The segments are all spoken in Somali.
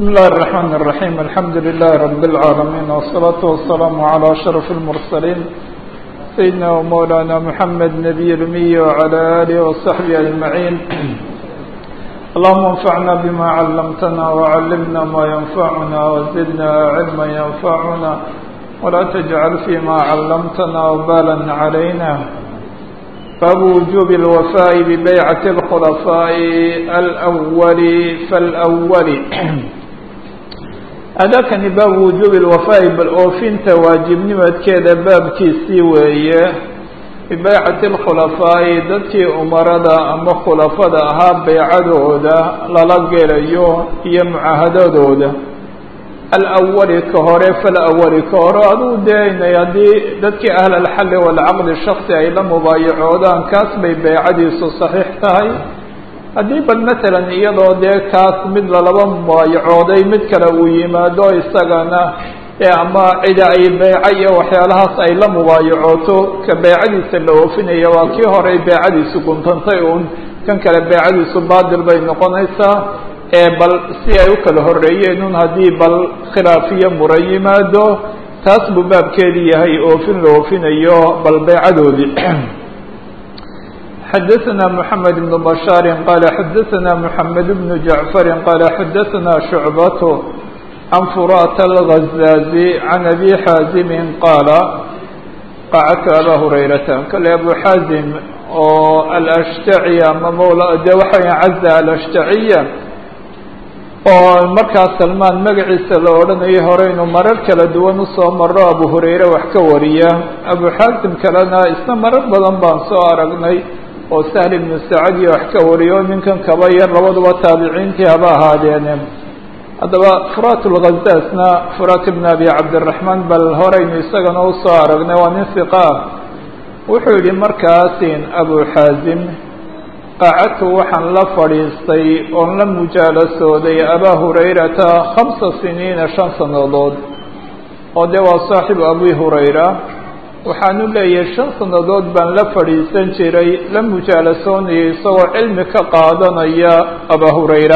بسم الله الرحمن الرحيم الحمد لله رب العالمين والصلاة والسلام على أشرف المرسلين سيدنا ومولانا محمد نبي الأمي وعلى آله وصحبه أجمعين اللهم انفعنا بما علمتنا وعلمنا ما ينفعنا وزدنا علما ينفعنا ولا تجعل فيما علمتنا وبالا علينا باب وجوب الوفاء ببيعة الخلفاء الأول فالأول أdاkani baaب وuجوب الوفاء bal oofinta waaجibnimadkeeda baabkiisii weeye بbaycaة الkhلفاaءi dadkii umarada ama khulafada ahaa beycadooda lala gelayo iyo mucaahadadooda alأwli ka hore falأwli ka hore aduu deenay haddii dadkii ahl الxali والcaqdi shaksi ay la mubaayacoodaan kaas bay beycadiisu صaxiix tahay haddii bal matalan iyadoo dee kaas mid lalaba mubaayacooday mid kale uu yimaado isagana ee ama cida ay beyco iyo waxyaalahaas ay la mubaayacooto ka beycadiisa la oofinaya waa kii horey beycadiisu guntantay uun kan kale beycadiisu baadil bay noqonaysaa ee bal si ay u kala horeeyeen un haddii bal khilaafiyo mura yimaado taas buu baabkeedii yahay oofin la oofinayo bal beycadoodii xdثna محamed بن بشhاaر qال xdثna محamed بن جaعفر qال xdثna شعبة عن فuرات الغزاaزي عن أbي xاaزم qاaل qacdtu abا هurayرaةa kale أbو xاaزم oo alأشhتعي ama ml de waxa w عزة alأشhتعية oo markaas salmaan magaciisa la odhanayay hore inuu marar kala duwan usoo maro abu hurayre wax ka wariya abu xaasim kalena isna marar badan baan soo aragnay oo sahl ibnu sacad iyo wax ka wariyo ninkan kaba yar labaduba taabiciintii haba ahaadeene haddaba furat lghazaasna furat ibn abi cabdiraxmaan bal horeynu isagana usoo aragnay waa nin hiqa ah wuxuu yihi markaasin abu xaazim qacadtu waxaan la fadhiistay oon la mujaalasooday abaa hurayrata khamsa siniina shan sannadood oo dee waa saaxibu abi hurayra waxaanu leeyahay shan sannadood baan la fadhiisan jiray la mujaalasoonayay isagoo cilmi ka qaadanaya abaa hurayra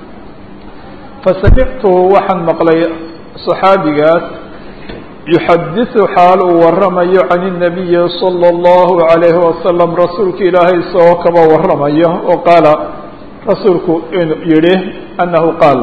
fasamictuhu waxaan maqlay saxaabigaas yuxadisu xaal uu waramayo can الnabiyi salى اllahu عalayhi wasalam rasuulka ilaahay isagoo kaba waramayo oo qaala rasuulku inuu yihi anahu qaal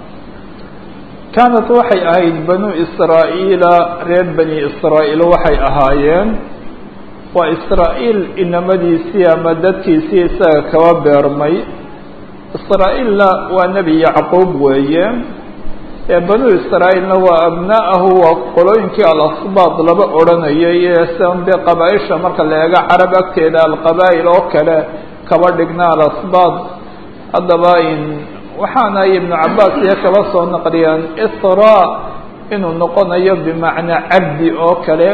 kaanat waxay ahayd banu israa'iila reer bani israa'iil waxay ahaayeen waa israa'iil inamadiisii ama dadkiisii isaga kaba beermay israa'iilna waa nebi yacquub weeye ee banu israa'iilna waa abna'ahu waa qolooyinkii alasbaad laba odhanayay ee san dee qabaa-isha marka la eego carab agteeda alqabaa'il oo kale kaba dhigna alasbaad haddaba in waxaana ibnu cabaas iyo kaba soo naqliyaan isra inuu noqonayo bimacnaa cabdi oo kale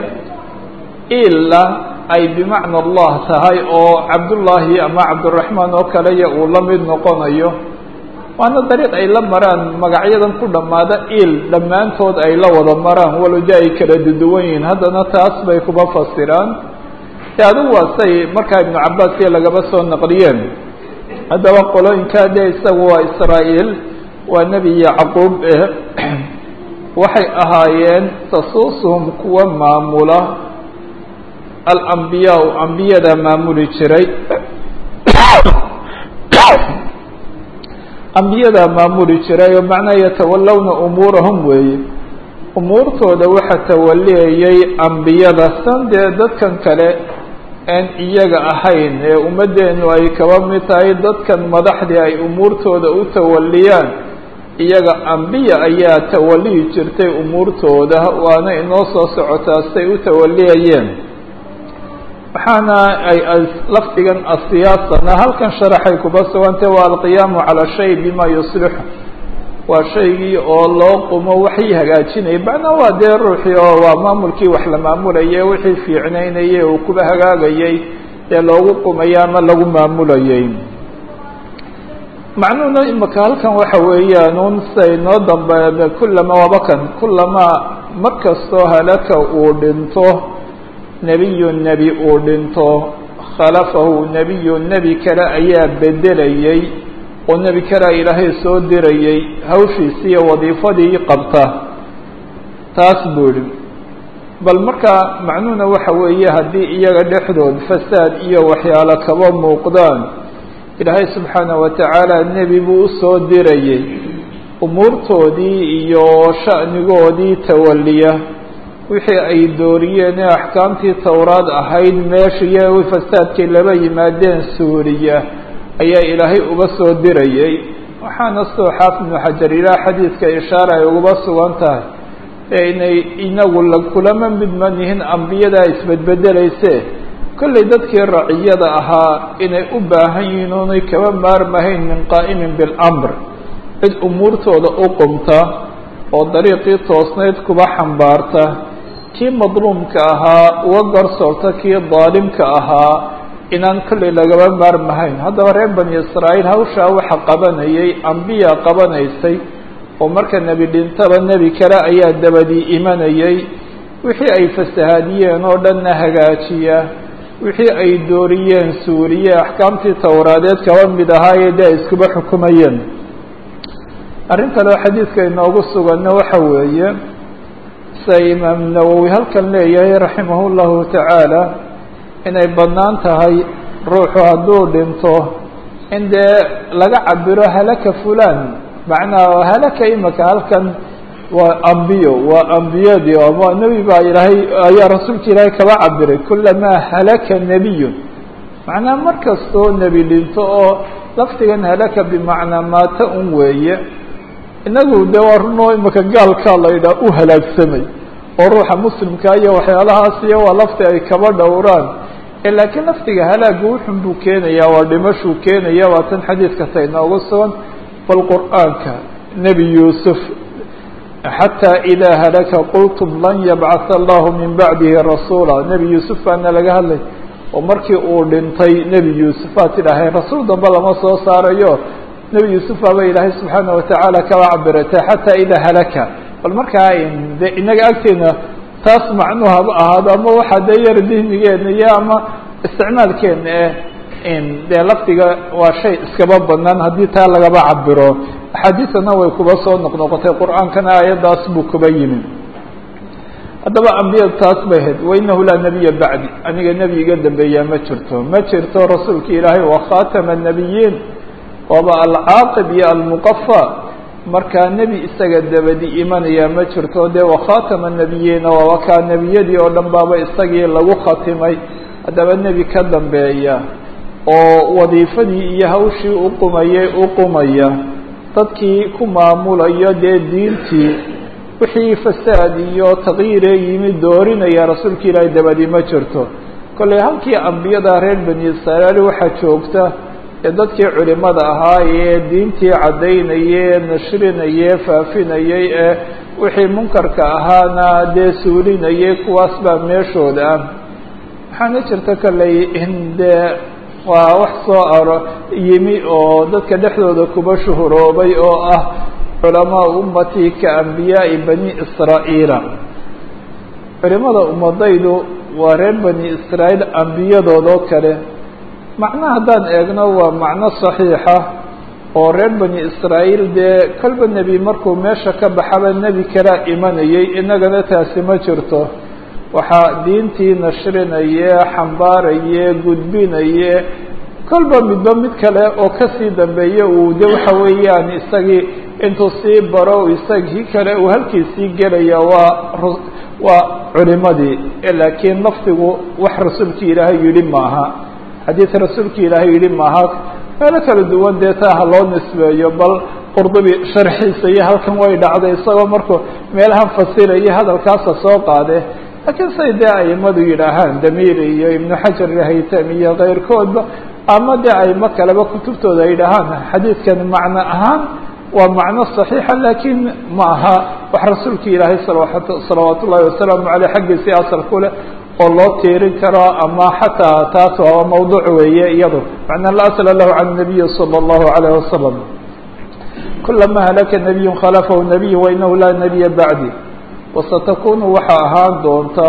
ila ay bimacna allah tahay oo cabdullaahi ama cabdiraxmaan oo kale iyo uu la mid noqonayo waana dariiq ay la maraan magacyadan ku dhammaada il dhammaantood ay la wada maraan waloja ay kala duduwan yihiin haddana taas bay kuba fasiraan de adigu waa say markaa ibnu cabaas iyo lagaba soo naqliyeen haddaba qolooyinkaa dee isagu waa israa'iil waa nebi yacquub eh waxay ahaayeen tasuusuhum kuwa maamula alambiyaa ambiyada maamuli jiray ambiyada maamuli jiray oo macnaha yatawallawna umuurahum weeye umuurtooda waxa tawaliyayay ambiyada san dee dadkan kale aan iyaga ahayn ee ummaddeenu ay kaba mid tahay dadkan madaxdii ay umuurtooda u tawaliyaan iyaga ambiya ayaa tawaliyi jirtay umuurtooda waana inoo soo socotaa say u tawaliyayeen waxaana ay lafdigan asiyaasana halkan sharaxay kuba sugantay waa alqiyaamu calaa shay bima yuslixu waa shaygii oo loo qumo waxay hagaajinaya macnaa waa dee ruuxii oo waa maamulkii wax la maamulayay wixii fiicnaynayay uu kuba hagaagayay dee loogu qumaya ama lagu maamulayay macnuhuna imika halkan waxa weeyaan un say noo dambe kulama wabakan kulamaa mar kastoo halaka uu dhinto nebiyu nebi uu dhinto khalafahu nebiyu nebi kale ayaa bedelayay oo nebi kalaa ilaahay soo dirayey hawshiisii iyo wadiifadii qabta taas buu yihi bal markaa macnuhuna waxa weeye haddii iyaga dhexdood fasaad iyo waxyaalo kaba muuqdaan ilaahay subxaana wa tacaala nebi buu usoo dirayey umuurtoodii iyo sha'nigoodii tawaliya wixii ay dooriyeen ee axkaamtii towraad ahayd meeshiiyo fasaadkay laba yimaadeen suuriya ayaa ilaahay uga soo dirayey waxaana sidoo xaafid ibnu xajar ilaah xadiidka ishaara ay uguba sugan tahay ee inay inagu la kulama midman yihiin ambiyadaa isbedbedelayse kollay dadkii raciyada ahaa inay u baahan yihiin oonay kaba maarmahayn min qaa'imin biاlamr cid umuurtooda u qumta oo dariiqii toosnayd kuba xambaarta kii madluumka ahaa uga garsoorta kii daalimka ahaa inaan kollay lagaba maarmahayn haddaba reer bani israa'iil hawshaa waxa qabanayay ambiya qabanaysay oo marka nebi dhintaba nebi kale ayaa dabadii imanayay wixii ay fasahaadiyeen oo dhanna hagaajiya wixii ay dooriyeen suuriye axkaamtii towraadeed kaba mid ahaayee dee ay iskuba xukumayeen arrin kale oo xadiidka inoogu suganna waxa weeye sida imaam nawowi halkan leeyahay raximah llahu tacaala inay bannaan tahay ruuxu hadduu dhinto in dee laga cabiro halaka fulan macnaa halaka imaka halkan waa ambiyo waa ambiyadii ama nebi baa ilaahay ayaa rasuulka ilaahay kaba cabiray kulamaa halaka nebiyun macnaa mar kastoo nebi dhinto oo lafdigan halaka bimacnaa maata un weeye inagu de waa runoo imaka gaalkaa la yidhaha u halaagsamay oo ruuxa muslimka iyo waxyaalahaas iyo waa lafti ay kaba dhowraan laakiin lafdiga halaagu wuxun buu keenaya waa dhimashuu keenaya waa tan xadiidka ta inoogu sugan bal qur'aanka nebi yuusuf xatى إida halaka qultum lan yabcaث allahu min bacdihi rasuula nebi yuusuf baana laga hadlay oo markii uu dhintay nebi yuusuf baa tidhaaheen rasuul dambe lama soo saarayo nebi yuusuf baaba ilaahay subxaana watacaala kaba cabirata xatى ida halaka bal markaa de inaga agteena taas macnuu haba ahaado ama waxaa dee yar dihnigeena iyo ama isticmaalkeena eh dee lafdiga waa shay iskaba banaan haddii taa lagaba cabiro axaadiisana way kuba soo noqnoqotay qur-aankana aayaddaas buu kuba yimi haddaba ambiyada taas bay ahayd wainahu laa nebiya bacdi aniga nebi iga dambeeyaa ma jirto ma jirto rasuulka ilaahay waa khatama الnabiyiin waaba alcaaqib iyo almuqafa markaa nebi isaga dabadi imanaya ma jirto dee wakhatama الnabiyiina waaba kaa nebiyadii oo dhan baaba isagii lagu khatimay haddaba nebi ka dambeeya oo wadiifadii iyo hawshii uqumayay uqumaya dadkii ku maamulayo dee diintii wixii fasaad iyo taqyiiree yimi doorinaya rasuulka ilaahay dabadi ma jirto kollay halkii ambiyada reer bani israa'iil waxaa joogta ee dadkii culimada ahaa ee diintii caddaynayay nashrinayay faafinayay ee wixii munkarka ahaana dee suulinayay kuwaas baa meeshooda ah waxaana jirta kollay in dee waa wax soo aro yimi oo dadka dhexdooda kuba shuhuroobay oo ah culamaa ummati ka ambiyaa'i bani israa'iila culimada ummadaydu waa reer bani israa'iil ambiyadoodoo kale macno haddaan eegno waa macno saxiixa oo reer bani israa'iil dee kolba nebi markuu meesha ka baxaba nebi kalaa imanayay innagana taasi ma jirto waxaa diintii nashrinaye xambaaraye gudbinaye kolba midba mid kale oo kasii dambeeye uu de waxa weeyaan isagii intuu sii baro isagii kale uu halkiisii gelaya waa waa culimadii laakiin lafdigu wax rasuulki ilaahay yidhi maaha xadiis rasuulki ilaahay yidhi maaha meelo kala duwan dee taa ha loo nisbeeyo bal qurdubi sharxiisa iyo halkan way dhacday isagoo markuu meelahan fasiraya hadalkaasa soo qaade laakiin say dee aimadu yidhaahaan damiri iyo ibnu xajar haytam iyo keyrkoodba ama dee aimo kaleba kutubtooda ay yidhaahaan xadiidkan macno ahaan waa macno صaxiixa lakin ma aha wax rasuulka ilaahay salawaat ullahi wasalaamu aleyh xaggiisii asal ku leh oo loo tiirin karo ama xataa taas waa mawduuc weeye iyado macnaa la asla lahu can nabiyi salى اllahu alayh wasalam kulama halaka nabiyu khalafahu nabiy wainahu laa nabiya bacdi wasatakunu waxaa ahaan doonta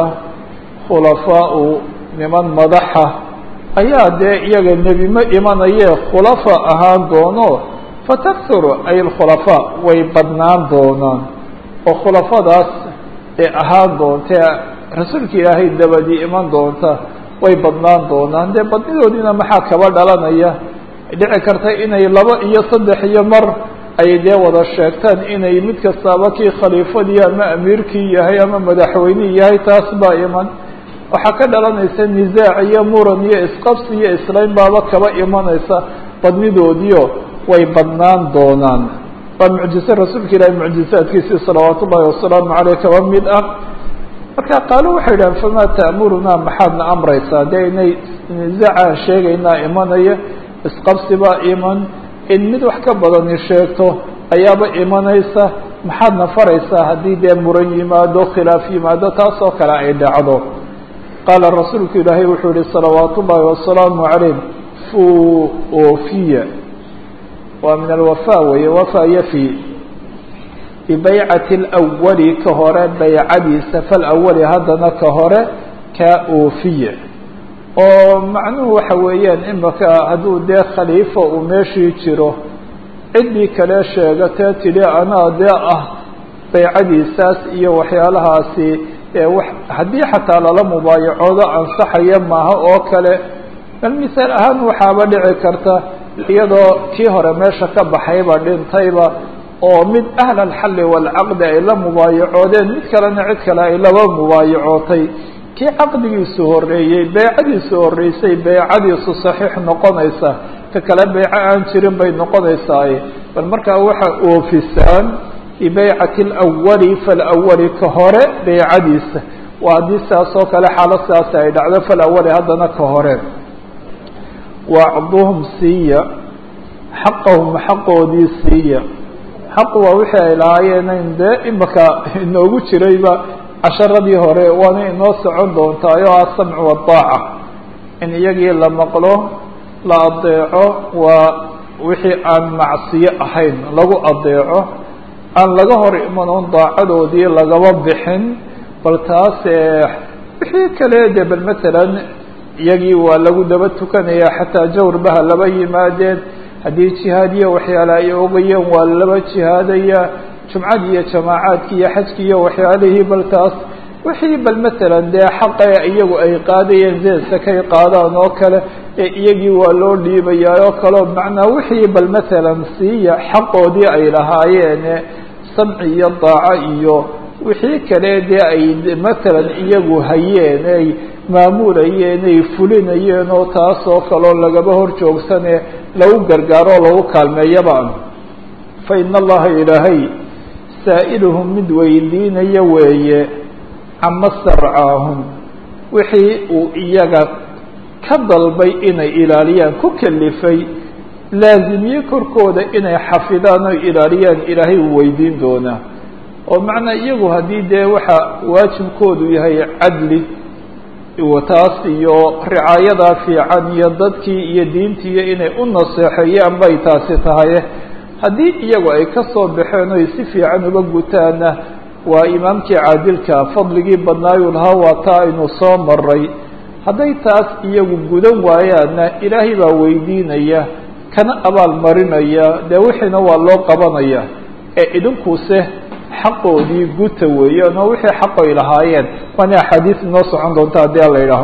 khulafaau niman madaxa ayaa dee iyaga nebi ma imanaye khulafa ahaan doono fatakthuru ay alkhulafaa way badnaan doonaan oo khulafadaas ee ahaan doontae rasuulka ilaahay dabadii iman doonta way badnaan doonaan dee badnidoodiina maxaa kaba dhalanaya dhici karta inay laba iyo saddex iyo mar ay dee wada sheegtaan inay mid kastaaba kii khaliifadii ama amiirkii yahay ama madaxweynihii yahay taas baa iman waxaa ka dhalanaysa nisaac iyo muran iyo isqabsi iyo islayn baaba kaba imanaysa badnidoodiio way badnaan doonaan waa mucjize rasuulka ilaahi mucjizaadkiisii salawaat ullahi wasalaamu caleyh kaba mid ah marka qaalo waxay idhahan famaa ta'murunaa maxaadna amraysaa dee inay nisaaca sheegaynaa imanaya isqabsi baa iman in mid wax ka badani sheegto ayaaba imanaysa maxaadna faraysaa haddii dee muran yimaado khilaaf yimaado taas oo kale ay dhacdo qaala rasuulku ilaahay wuxuu yihi salawaat ullaahi wasalaamu calayh fu ofiya waa min alwafa weeye wafa yafi bibaycati alawali ka hore baycadiisa falawali haddana ka hore ka oofiya oo macnuhu waxa weeyaan imaka hadduu dee khaliifa uu meeshii jiro ciddii kale sheegatee tidhi anaa dee ah baycadiisaas iyo waxyaalahaasi eewa haddii xataa lala mubaayacoodo ansaxaya maaha oo kale bal misaal ahaan waxaaba dhici karta iyadoo kii hore meesha ka baxayba dhintayba oo mid ahla alxalli waalcaqdi ay la mubaayacoodeen mid kalena cid kale ay laba mubaayacootay kii caqdigiisu horeeyey beycadiisu horeysay beycadiisu saxiix noqonaysa ka kale beyco aan jirin bay noqonaysaaye bal markaa waxa oofisaan bibeycati alawali falawali ka hore beycadiisa waa haddii sidaas oo kale xaalo sidaasi ay dhacdo falawali haddana ka hore wacduhum siiya xaqahum xaqoodii siiya xaq waa wixii ay lahaayeen dee imaka inoogu jirayba casharadii hore waana inoo socon doontaay oo asamcu waddaaca in iyagii la maqlo la adeeco waa wixii aan macsiyo ahayn lagu adeeco aan laga hor imanon daacadoodii lagaba bixin bal taas wixii kale de bal matalan iyagii waa lagu daba tukanaya xataa jawr baha laba yimaadeen haddii jihaadiyo waxyaale ay ogayeen waa laba jihaadaya jumcadii iyo jamaacaadkii iyo xajkii iyo waxyaalihii bal taas wixii bal matalan dee xaqe iyagu ay qaadayeen zeeska kay qaadaan oo kale ee iyagii waa loo dhiibayaa oo kaleo macnaa wixii bal matalan siiya xaqoodii ay lahaayeen samci iyo daaco iyo wixii kale dee ay matalan iyagu hayeen ay maamulayeen ay fulinayeen oo taas oo kaleo lagaba hor joogsane lagu gargaaro oo lagu kaalmeeyaba fa ina allaha ilaahay saa'iluhum mid weydiinaya weeye cama sarcaahum wixii uu iyaga ka dalbay inay ilaaliyaan ku kalifay laazimiye korkooda inay xafidaan oo ilaaliyaan ilaahay uu weydiin doonaa oo macnaa iyagu haddii dee waxa waajibkoodu yahay cadli taas iyo ricaayadaa fiican iyo dadkii iyo diintiiyo inay u naseexeeyaan bay taasi tahay haddii iyagu ay ka soo baxeen oy si fiican uga gutaana waa imaamkii caadilka fadligii badnaayuu lahaa waa taa aynu soo maray hadday taas iyagu gudan waayaanna ilaahay baa weydiinaya kana abaal marinaya dee wixiina waa loo qabanaya ee idinkuse xaqoodii guta weeyaan oo wixii xaqoy lahaayeen waana axaadiis inoo socon doonta haddii ala yidhaaho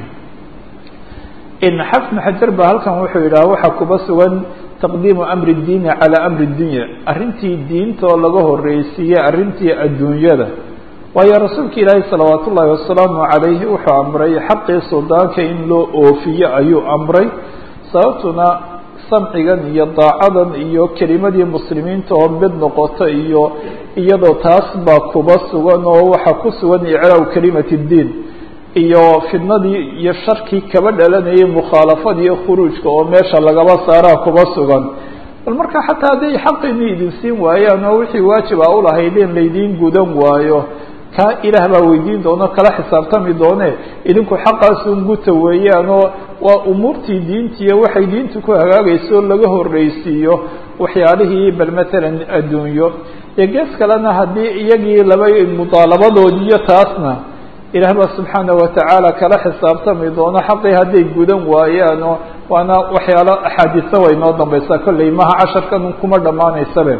in xafn xajar ba halkan wuxuu yidhaha waxaa kuba sugan taqdiimu amri اdiini calى amri اdunya arrintii diinta oo laga horeysiiyey arrintii adduunyada waayo rasuulka ilaahi salawaat ullaahi wasalaamu calayhi wuxuu amray xaqii suldaanka in loo oofiyo ayuu amray sababtuna samcigan iyo daacadan iyo kelimadii muslimiinta oo mid noqota iyo iyadoo taas baa kuba sugan oo waxaa ku sugan iclaaw kelimati اdiin iyo fidnadii iyo sharkii kaba dhalanayay mukhaalafada iyo khuruujka oo meesha lagaba saaraa kuba sugan bal marka xataa hadday xaqiini idin siin waayaan oo wixii waajib a ulahaydeen laydiin gudan waayo kaa ilaah baa weydiin doono kala xisaabtami doone idinku xaqaasun guta weeyaan oo waa umuurtii diintiiyo waxay diintu ku hagaagayso laga horreysiiyo waxyaalihii bal matalan adduunyo iyo gees kalena haddii iyagii laba mudaalabadoodiiyo taasna ilaah baa subxaana watacaala kala xisaabtami doono xaqii hadday gudan waayaano waana waxyaalo axaadiisa way noo dambaysaa kolley maha casharkan kuma dhammaanaysabe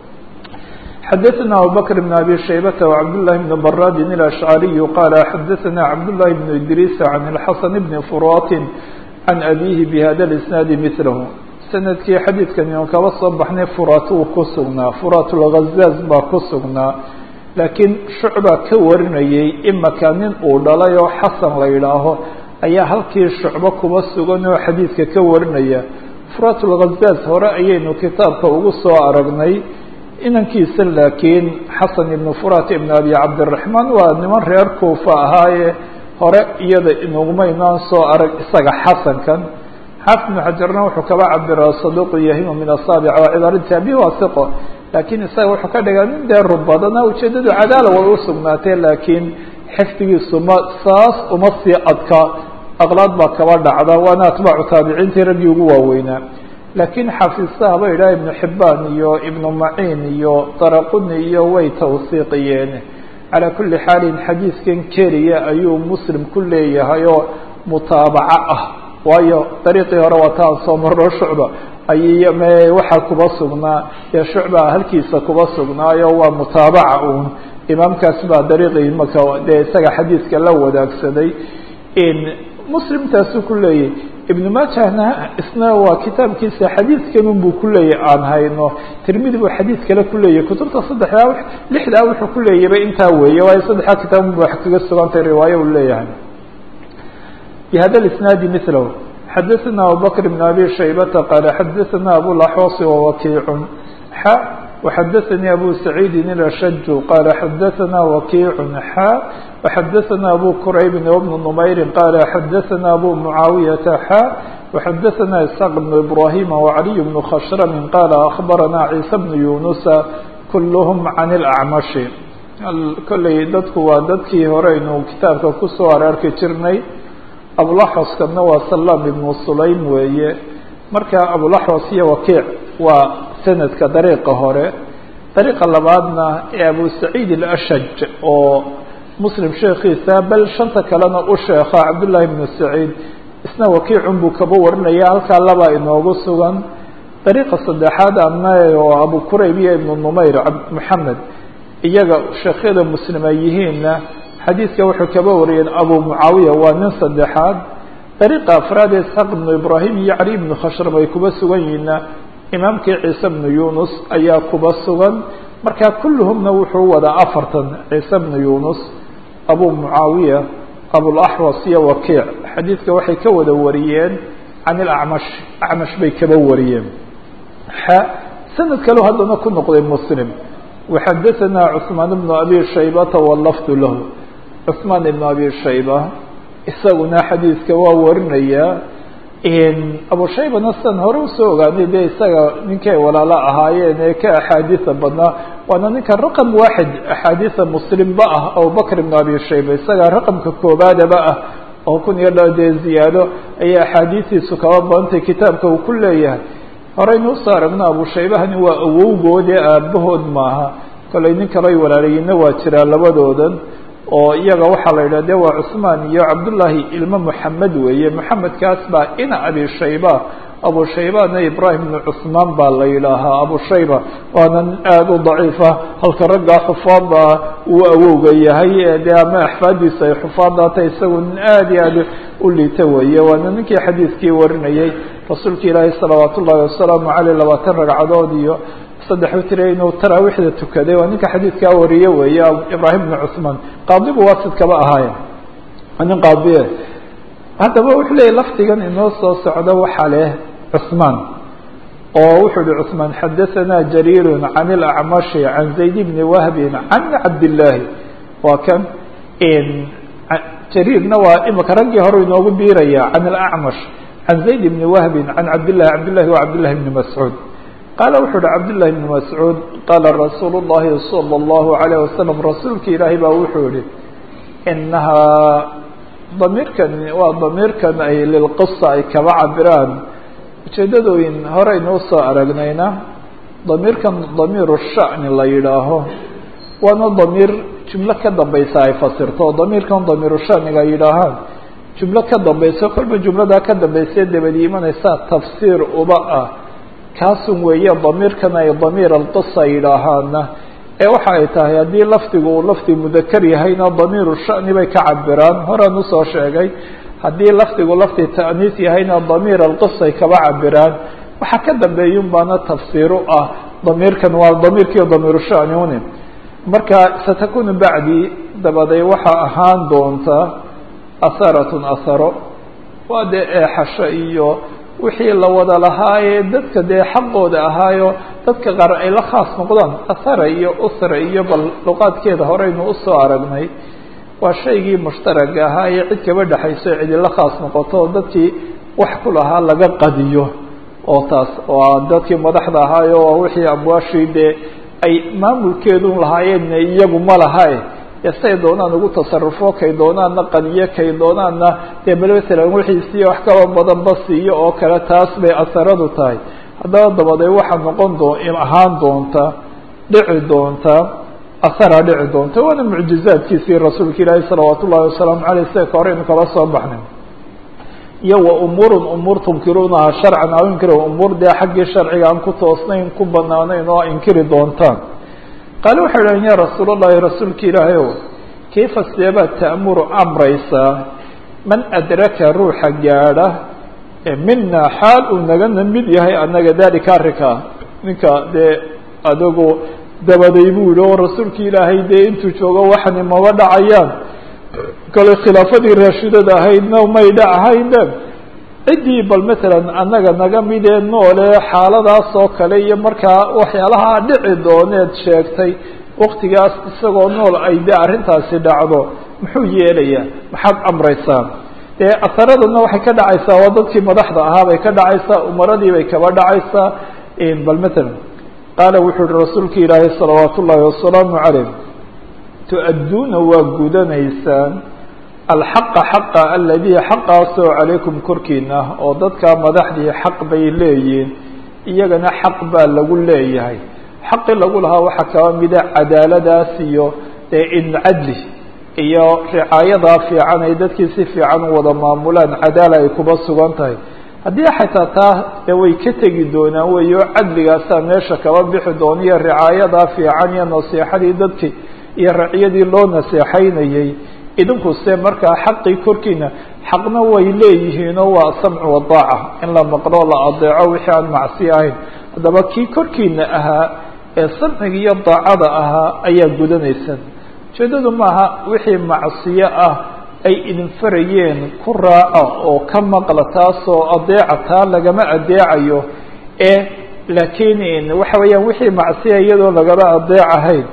xadaثna abubakr بn abi shaybata وcabdالlahi bn baradin الأshcariyu qala xadaثna cabdالlahi bn idriis can الxasan bni furatin can abihi bhada اisnaadi milahu sanadkii xadiidkani on kaba soo baxnay furat uu ku sugnaa furat lghazaaz baa ku sugnaa laakiin shucba ka warinayay imaka nin uu dhalay oo xasan la yidhaaho ayaa halkii shucbo kuba sugan oo xadiidka ka warinaya furat lghazaaz hore ayaynu kitaabka ugu soo aragnay inankiisa laakiin xasan ibnu furat ibn abi cabdiraxmaan waa niman reer kuufa ahaaye hore iyada inugumaynaan soo arag isaga xasankan xaafid ibnu xajarna wuxuu kaba cabiraa saduuqu yahimu min asaabic waa cibaaradii abi wasiqo laakiin isaga wuxuu ka dhigaa nin dee rubadana ujeedadu cadaala way u sugnaatee laakiin xifdigiisu ma saas uma sii adka aqlaad baa kaba dhacda waana atbaacu taabiciintii raggii ugu waaweynaa laakiin xafiisaha ba idhaha ibnu xibaan iyo ibnu maciin iyo daraquni iyo way tawsiiqiyeen calaa kuli xaalin xadiidkan keliya ayuu muslim ku leeyahay oo mutaabaco ah waayo dariiqii hore waa taan soo marno shucba ay m waxaa kuba sugnaa dee shucba halkiisa kuba sugnaayo waa mutaabaca uun imaamkaas baa dariiqii maka dee isaga xadiidka la wadaagsaday muslimtaasuu ku leeyahy ibnu maajahna isna waa kitaabkiisa xadiidkanun buu ku leeyahy aan hayno tirmidi buu xadiid kale ku leeyahy kutubta saddexdaa lixdaa wuxuu ku leeyaba intaa weeye waayo saddexdaa kitaabun ba wax kaga sugantay riwaayo uu leeyahay bhada isnaadi milahu xadaثna abubakr bn abi shaybata qaala xadaثna abulaxwasi wawakiicun xa وxadaثnي abu سacيidi الأshج qال xadaثna وkiع xا وxadaثna abu qrayb وبن نmayri qال xadaثna abu mعaawiyaةa xا وxadaثna isحاq بن ibrahim وعaliي بن khshrm qال أخbarana عيسى بن yuنuسa kulhm عan الأعmaشh kolley dadku waa dadkii horeynu kitaabka kusoo ararki jirnay abulaxwaskana waa salam ibnu sulaym weeye marka abulaxwas iyo wakiic waa sanadka dariiqa hore dariiqa labaadna ee abu saciid alashaj oo muslim sheekiisa bal shanta kalena u sheekha cabdullaahi ibnu saciid isna wakiicun buu kaba warinaya halkaa labaa inoogu sugan dariiqa saddexaad ana oo abu qurayb iyo ibnu numayr moxamed iyaga sheekhyada muslim ay yihiinna xadiidka wuxuu kaba wariyeen abu mucaawiya waa nin saddexaad dariiqa afraad ee isxaaq ibnu ibraahim iyo cali ibnu khashrab ay kuba sugan yihiinna imaamkii ciise bnu yunus ayaa kuba sugan marka kulluhumna wuxuu wadaa afartan ciise bnu yunus abu mucaawiya abulaxwas iyo wakiic xadiidka waxay ka wada wariyeen can ilacmash acmash bay kaba wariyeen xa sanad kaleo haddana ku noqday muslim waxadaثana cثmaan bnu abi shaybata walafdu lahu cثmaan ibn abi shayba isaguna xadiidka waa warinaya abu shaybana sidan hore usoo ogaanay de isaga ninkay walaalo ahaayeen ee ka axaadiisa badnaa waana ninka raqam waaxid axaadiisa muslimba ah abubakr ibn abi shayba isaga raqamka koobaadaba ah oo kun iyo dha dee ziyaado ayay axaadiistiisu kaba badantay kitaabka uu ku leeyahay horeynu usoo aragno abu shaybahani waa awowgoodee aabahood maaha kollay nin kaloo ay walaalayiinna waa jiraa labadoodan oo iyaga waxaa la yidhah de waa cusmaan iyo cabdullaahi ilmo moxamed weeye moxamedkaas baa ina abi shayba abu shaybana ibrahim ibnu cusmaan baa la yidhaahaa abu shayba waana nin aada u daciifa halka raggaa xufaada uu awowga yahay de ama axfaadiisa ay xufaadaata isagu nin aada iyo aada u liita weeye waana ninkii xadiidkii warinayay rasuulka ilaahi salawaat ullahi wasalaamu caleyh labaatan ragcadood iyo saddex witr inuu taraawiixda tukaday waa ninka xadiidkaa wariye weeye ibrahim bnu cusmaan qaadibu waasid kaba ahaaye nin qaadiye haddaba wuxuu leeyay lafdigan inoo soo socda waxaa leh cusmaan oo wuxuu yihi cusmaan xadaثana jariir can اlacmashi can zayd bni wahbi can cabdillaahi waa kan jariirna waa imika raggii hore inoogu biiraya can alacmash can zayd bni wahbi can cabdillahi cabdillahi wa cabdillahi bni mascuud qaala wuxuu uhi cabdullahi bni mascuud qaala rasuulu llahi salى اllahu alayh wasalam rasuulka ilaahay baa wuxuu yihi inahaa damiirkan waa damiirkan ay lilqisa ay kaba cabiraan ujeedadooyin horeynuu soo aragnayna damiirkan damiiru sha'ni la yidhaaho waana damiir jumlo ka dambaysa ay fasirto oo damiirkan damiiru shaniga ay yidhaahaan jumlo ka dambayso kolba jumladaa ka dambaysa dabadi imanaysa tafsiir uba ah kaasun weeye damiirkan ay damiir alqisa yidhaahaana ee waxa ay tahay haddii lafdigu uu lafdi mudakar yahayna damiiru shani bay ka cabiraan horaan usoo sheegay haddii lafdigu lafdi ta'niis yahayna damiir alqisay kaba cabiraan waxaa ka dambeeyun baana tafsiir u ah damiirkan waa damiirkii damiiru shani une marka satakunu bacdi dabaday waxaa ahaan doonta aharatun aharo waa dee eexasho iyo wixii la wada lahaayee dadka dee xaqooda ahaayo dadka qaar ay la khaas noqdaan ahara iyo usra iyo bal luqaadkeeda horeynu usoo aragnay waa shaygii mushtaraga ahaa ee cid kaba dhexayso cidi la khaas noqoto dadkii wax ku lahaa laga qadiyo oo taas waa dadkii madaxda ahaayo waa wixii amwaashii dee ay maamulkeedun lahaayeen iyagu ma lahae dee say doonaan ugu tasarufo kay doonaanna qadiyo kay doonaanna dee bal masalan wixiisiiyo wax kaba badanba siiyo oo kale taas bay asaradu tahay haddaba dabaday waxaa noqon doo ahaan doonta dhici doonta asaraa dhici doonta waana mucjizaadkiisii rasuulka ilaahi salawaat ullahi wasalaamu aleyh sida ka hore inu kala soo baxnay iyo wa umuurun umuur tunkiruunaha sharcan aw inkir umuur dee xaggii sharciga aan ku toosnayn ku banaanayn oo inkiri doontaan qaale waxay dhahen ya rasuul allahi rasuulka ilaahay ow kayfa seebaad ta'muru amraysaa man adraka ruuxa gaadha mina xaal uu nagana mid yahay annaga dalika arrinkaa ninka dee adigu dabaday buu yihi oo rasuulka ilaahay dee intuu joogo waxani maba dhacayaan kale khilaafadii raashidada ahaydna may dhacahayne ciddii bal matalan annaga naga midee noole xaaladaas oo kale iyo markaa waxyaalaha dhici dooneed sheegtay waktigaas isagoo nool ay dee arrintaasi dhacdo muxuu yeelayaa maxaad amraysaa dee asaradana waxay ka dhacaysaa waa dadkii madaxda ahaa bay ka dhacaysaa umaradii bay kaba dhacaysaa bal matalan qaala wuxuu uhi rasuulka ilaahay salawaat ullaahi wasalaamu calayh tu-adduuna waa gudanaysaan alxaqa xaqa aladii xaqaasoo calaykum korkiina oo dadka madaxdii xaq bay leeyihiin iyagana xaq baa lagu leeyahay xaqii lagu lahaa waxaa kaba mida cadaaladaas iyo dee in cadli iyo ricaayadaa fiican ay dadkii si fiican u wada maamulaan cadaala ay kuba sugan tahay haddii xataa taa dee way ka tegi doonaan weyo cadligaasaa meesha kaba bixi doona iyo ricaayadaa fiican iyo nasiixadii dadkii iyo raciyadii loo naseexaynayey idinku se markaa xaqii korkiina xaqna way leeyihiinoo waa samcu wadaaca in la maqlo la adeeco wixii aan macsi ahayn haddaba kii korkiina ahaa ee samciga iyo daacada ahaa ayaa gudanaysan ujeedadu maaha wixii macsiyo ah ay idin farayeen ku raaca oo ka maqla taasoo adeeca taa lagama adeecayo ee laakiin waxa weeyaan wixii macsiya iyadoo lagama adeecahayn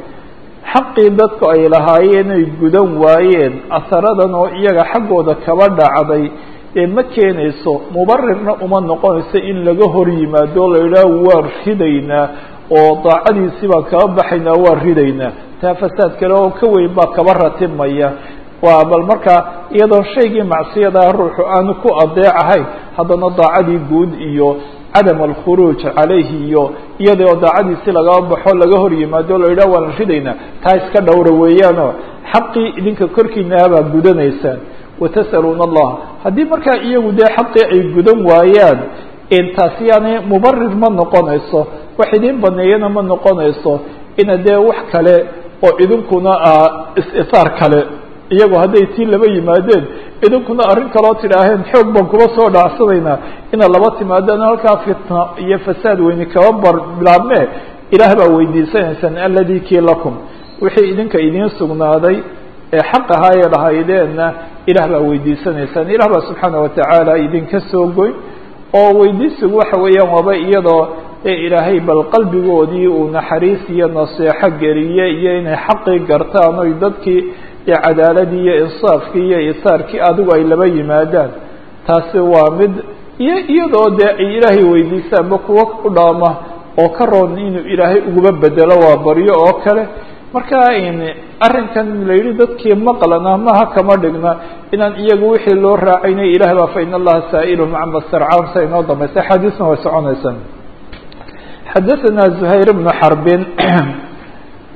xaqii dadku ay lahaayeen ay gudan waayeen asaradan oo iyaga xaggooda kaba dhacday ee ma keenayso mubarirna uma noqonayso in laga hor yimaado la yidhaaho waan ridaynaa oo daacadiisii baan kaba baxaynaa waan ridaynaa taa fasaad kale oo ka weyn baa kaba ratibmaya waa bal markaa iyadoon shaygii macsiyadaa ruuxu aanu ku adeecahayn haddana daacadii guud iyo cadam alkhuruuj calayhi iyo iyadoo daacadiisi lagaba baxo laga hor yimaado la yidhah waan ridaynaa taa iska dhowra weeyaanoo xaqii idinka korkiinaabaa gudanaysaan watas'aluuna allah haddii markaa iyagu dee xaqii ay gudan waayaan taasi yaani mubarir ma noqonayso wax idin baneeyana ma noqonayso ina dee wax kale oo idinkuna is-isaar kale iyagu hadday tii laba yimaadeen idinkuna arrin kaloo tidhaaheen xoog baan kuba soo dhacsanaynaa inaad laba timaadaan halkaa fitna iyo fasaad weyni kaba bar bilaabmee ilaah baa weydiisanaysaan alladii kii lakum wixii idinka idiin sugnaaday ee xaq ahaa ee lahaydeenna ilaah baa weydiisanaysaan ilah baa subxaana watacaala idinka soo goyn oo weydiisigu waxa weeyaan waaba iyadoo ee ilaahay bal qalbigoodii uu naxariis iyo naseexo geliye iyo inay xaqii gartaan oy dadkii iyo cadaaladii iyo insaafkii iyo isaarkii adigu ay laba yimaadaan taasi waa mid iyo iyadoo dee ay ilaahay weydiisaanba kuwo u dhaama oo ka roon inuu ilaahay uguba bedelo waa baryo oo kale marka arrinkan la yidhi dadkii maqlana maha kama dhigna inaan iyagu wixii loo raacaynay ilah baa fa in allaha saa'ilhum cama starcaam sa inoo dambaysa axaadiisna way soconaysaa xadaثna زhayr بن xrbin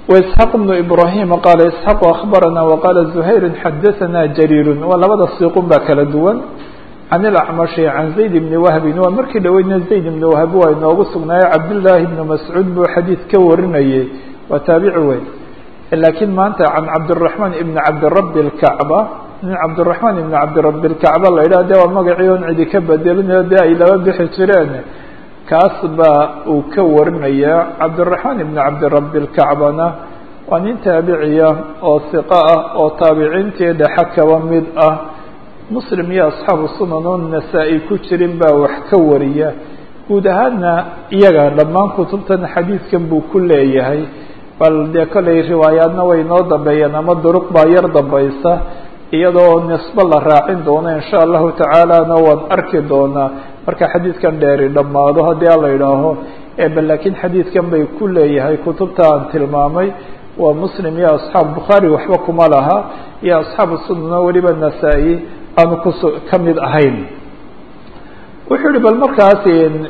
وإسحاq بن إبراهيم qال إسحاq أخبرنا وqال زهير xdثna جرير waa labada siiqun baa kala duwan عن الأعمشh عن زaيد بن وهب waa markii dhaweydna زaيد بن وهب waa inoogu sugnaayo cabdاللahi بن مسعوud buu xadيiث ka warinayey waa taabici weyn lakiin maanta عن cabدالرحمن بن cabdرب الكعبة nin cabdالرحمن بن cabdرب الكعبة la yidhah de waa magacii on cidi ka bedelinayo de ay laba bixi jireen kaas baa uu ka warinaya cabdالرaحman بn cabdirab الkacbana waa nin taabiciya oo hiqo ah oo taabiciintii dhexe kaba mid ah muslim iyo asxaabu sunan oo nasaa-i ku jirin baa wax ka wariya guud ahaadna iyaga dhammaan kutubtan xadiidkan buu ku leeyahay bal dee kollay riwaayaadna way noo dambeeyeen ama duruq baa yar dambaysa iyadoo nisbo la raacin doono in sha allahu tacaalana waan arki doonaa marka xadiidkan dheeri dhammaado haddii a la idhaaho bal laakiin xadiidkan bay ku leeyahay kutubta aan tilmaamay waa muslim iyo asxaab bukhaari waxba kuma laha iyo asxaabu sunano weliba nasaa-i aanu kus ka mid ahayn wuxuu yihi bal markaas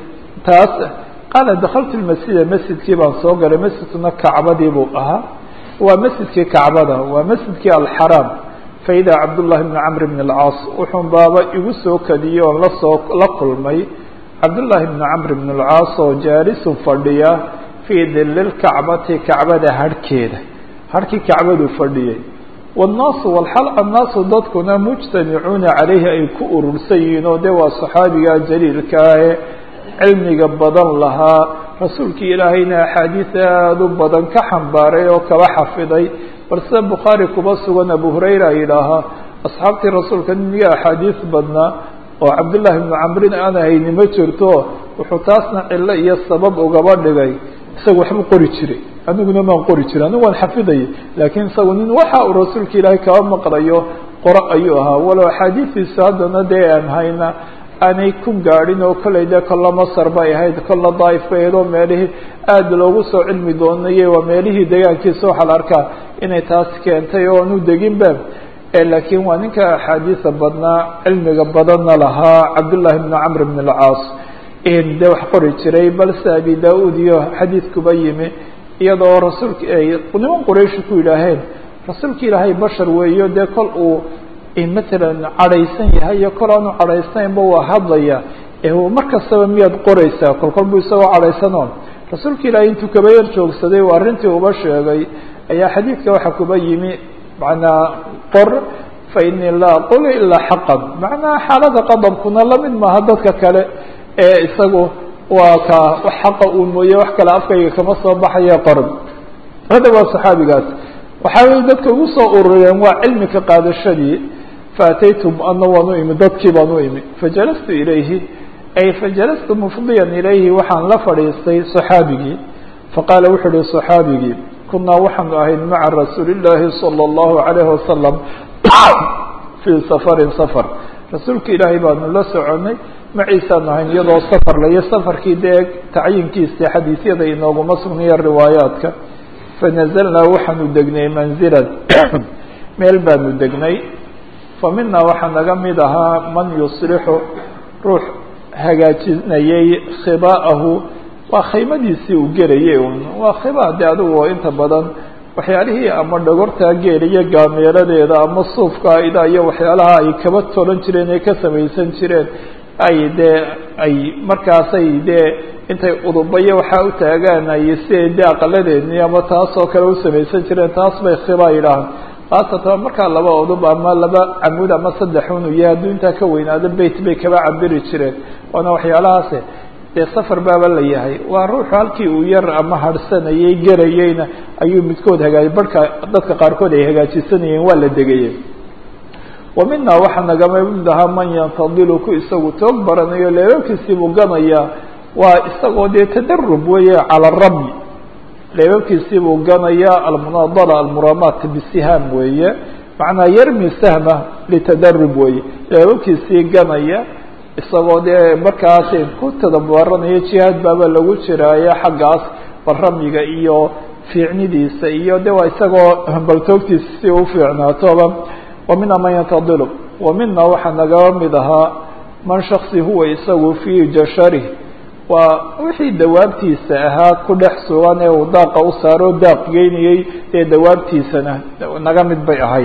taas qaala dakaltu lmasjida masjidkii baan soo galay masjidkuna kacbadii buu ahaa waa masjidkii kacbada waa masjidkii alxaraam faida cabdullahi bni camr bn alcaas wuxuun baaba igu soo kadiyey oon lasoo la kulmay cabdullaahi bni camr bn alcaas oo jaalisun fadhiya fii dili lkacbati kacbada harhkeeda harhkii kacbaduu fadhiyey wannaasu walxal annaasu dadkuna mujtamicuuna calayhi ay ku urursan yihiin oo de waa saxaabiga jaliilka ahe cilmiga badan lahaa rasuulkii ilaahayna axaadiis aada u badan ka xambaaray oo kaba xafiday bal sida bukhaari kuba sugan abu hurayra yidhaahaa asxaabtii rasuulka niga axaadiis badnaa oo cabdullaahi bnu camrin aan hayni ma jirto wuxuu taasna cilo iyo sabab ugaba dhigay isaga waxbuu qori jiray aniguna maan qori jiray anigu waan xafidayay laakiin isagu nin waxa uu rasuulka ilaahay kaba maqlayo qoro ayuu ahaa walow axaadiistiisu haddana dee aan hayna aanay ku gaadhin oo kollay dee kolla masar bay ahayd kolla daaif bay ahayd oo meelihii aada loogu soo cilmi doonayay waa meelihii deegaankiisa waxaa la arkaa inay taas keentay oo aanu deginba laakiin waa ninka axaadiisa badnaa cilmiga badanna lahaa cabdullaahi bni camr bn alcaas dee wax qori jiray balse abi da-uud iyo xadiidkuba yimi iyadoo rasuulka ay niman qurayshi ku yidhaaheen rasuulka ilaahay bashar weeyo dee kol uu matalan cadhaysan yahay iyo kol aanu cadhaysnaynba waa hadlaya mar kastaba miyaad qoraysaa kol kol buu isagoo cadhaysanoon rasuulka ilaahay intuu kaba yar joogsaday oo arrintii uba sheegay ayaa xadiidka waxaa kuba yimi macnaa qor fa inii laa aqulu ilaa xaqan macnaa xaalada qadabkuna lamid maaha dadka kale ee isagu waa ka wax xaqa uun mooye wax kale afkayga kama soo baxaya qoran hada waa saxaabigaas waxaa weye dadka ugu soo urureen waa cilmi ka qaadashadii faataytum ana waan u imi dadkii baan u imi fajalastu ilayhi ay fajalastu mufdiyan ilayhi waxaan la fadhiistay صaxaabigii faqaala wuxuu uhi صaxaabigii kunaa waxaanu ahayn maca rasuuli llaahi salى اllahu alayhi wasalam fii safarin safar rasuulka ilaahay baanu la soconay maciisaanu ahayn iyadoo safar layo safarkii dee tacyinkiisa xadiisyada inooguma sugnayo riwaayaadka fanazalnaa waxaanu degnay manzilan meel baanu degnay fa minaa waxaa naga mid ahaa man yuslixu ruux hagaajinayay khiba'ahu waa khaymadiisii uu gelayay un waa khiba de adigu inta badan waxyaalihii ama dhogortaa geeliyo gaameeladeeda ama suufka ida iyo waxyaalaha ay kaba tolan jireen ee ka samaysan jireen ay dee ay markaasay dee intay udubayo waxaa u taagaan ay siday dee aqaladeedni ama taas oo kale u samaysan jireen taas bay khiba yidhaahaan khaasatan markaa laba udub ama laba camuud ama saddex unu yahay hadduu intaa ka weynaado beyt bay kaba cabiri jireen waana waxyaalahaase dee safar baaba la yahay waa ruuxu halkii uu yar ama harhsanayay gerayeyna ayuu midkood hagaaj barhka dadka qaarkood ay hagaajisanayeen waa la degayey wa minaa waxaa nagama mid ahaa man yantadilu ku isagu toog baranayo leebabkiisiibuu ganayaa waa isagoo dee tadarub weeye cala ramyi leebabkiisiibuu ganayaa almunaadala almuramaat bisihaam weeye macnaa yarmi sahma litadarub weeye leebabkiisii ganaya isagoo dee markaas ku tadabaranaya jihaad baaba lagu jiraayo xaggaas baramyiga iyo fiicnidiisa iyo de waa isagoo baltoogtiisa si u fiicnaatoba wa mina man yantadilu wa mina waxaa nagaba mid ahaa man shaksi huwa isagu fii jasharih waa wixii dawaabtiisa ahaa ku dhex sugan ee uu daaqa u saaro daaq geynayey dee dawaabtiisana naga mid bay ahayd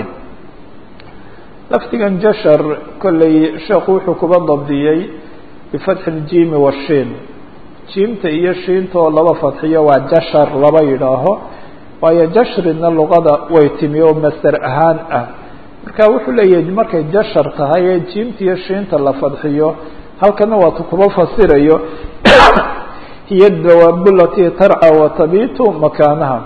lafdigan jashar kolley sheekhu wuxuu kuba dabdiyey bifatxi ljimi washiin jiimta iyo shiinta oo laba fadxiyo waa jashar laba yidhaaho waayo jashrina luqada way timi oo master ahaan ah marka wuxuu leeyahay markay jashar tahay ee jiimta iyo shiinta la fadxiyo halkana waatu kuba fasirayo hiya dawaabu latii tarca watabitu makaanaha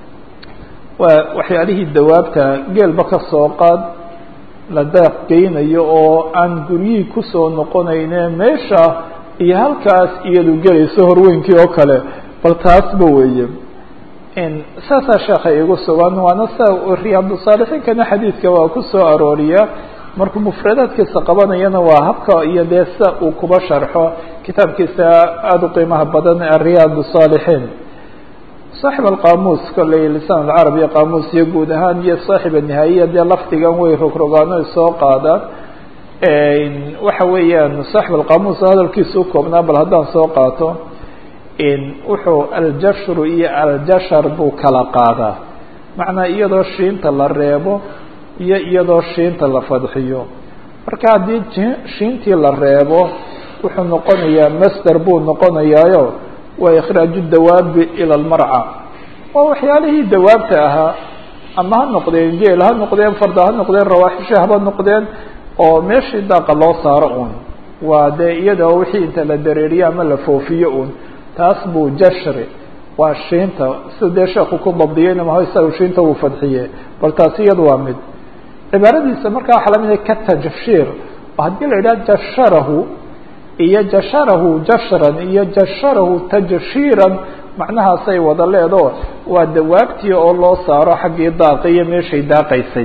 waa waxyaalihii dawaabta geelba ka soo qaad la daaq geynayo oo aan guryihii kusoo noqonayne meesha iyo halkaas iyadu gelayso horweynkii oo kale bal taasba weeye saasaa sheekha igu sugan waana sa riyaadsaalixiinkana xadiidka waa ku soo arooriya markuu mufradaadkiisa qabanayana waa habka iyo dee sa uu kuba sharxo kitaabkiisa aada u qiimaha badan ariyaad saalixiin saaxib alqaamuus kolley lisaan alcarab iyo qaamuus iyo guud ahaan iyo saaxib anihaaiya dee lafdigan way rogrogaano soo qaadaan waxa weeyaan saaxib alqaamuus hadalkiisa u koobnaa bal haddaan soo qaato wuxuu aljashru iyo aljashar buu kala qaadaa macnaa iyadoo shiinta la reebo iyo iyadoo shiinta la fadxiyo marka haddii shiintii la reebo wuxuu noqonayaa master buu noqonayaayo waa ikhraaju dawaabi ila almarca waa waxyaalihii dawaabta ahaa ama ha noqdeen geel ha noqdeen farda ha noqdeen rawaaxisha haba noqdeen oo meeshii daaqa loo saaro un waa dee iyadoo wixii inta la dareeriyo ama la foofiyo un taas buu jashri waa shiinta sida dee sheekhu ku dabdiyeyna maho isaga shiinta uu fadxiye bal taasi iyada waa mid cibaaradiisa markaa waxaa lamid ka tajshiir oo haddii la yidhaha jasharahu iyo jasharahu jashran iyo jasharahu tajshiiran macnahaasay wada leedo waa dawaabtii oo loo saaro xaggii daaqi iyo meeshay daaqaysay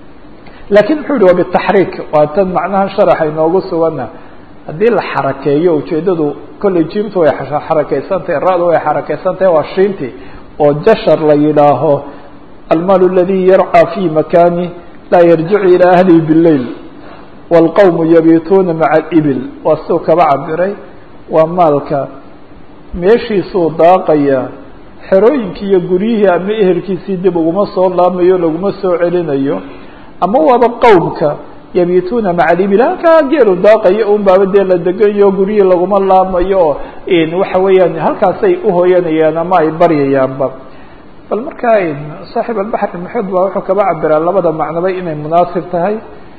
laakiin muxuu yihi waa bitaxriik waa tan macnaha sharaxa inoogu sugana haddii la xarakeeyo ujeedadu kolley jiimtu way xarakeysantahay ra-du way xarakeysantahay waa shiinti oo jashar la yidhaaho almaal aladi yarcى fi makani laa yarjicu ilى ahlihi bاleyl wاlqowm yabituuna maca اbil waa siduu kaba cabiray waa maalka meeshiisuu daaqaya xerooyinkii iyo guryihii ama ehelkiisii dib uguma soo laamayo laguma soo celinayo ama waaba qowmka yabituuna maca libil halkaa geelu daaqayo un baaba dee la degayo guryihii laguma laamayo waxa weeyaan halkaasay uhoyanayaan ama ay baryayaanba bal markaa saaxib albaxr maxuud baa wuxuu kaba cabiraa labada macnoba inay munaasib tahay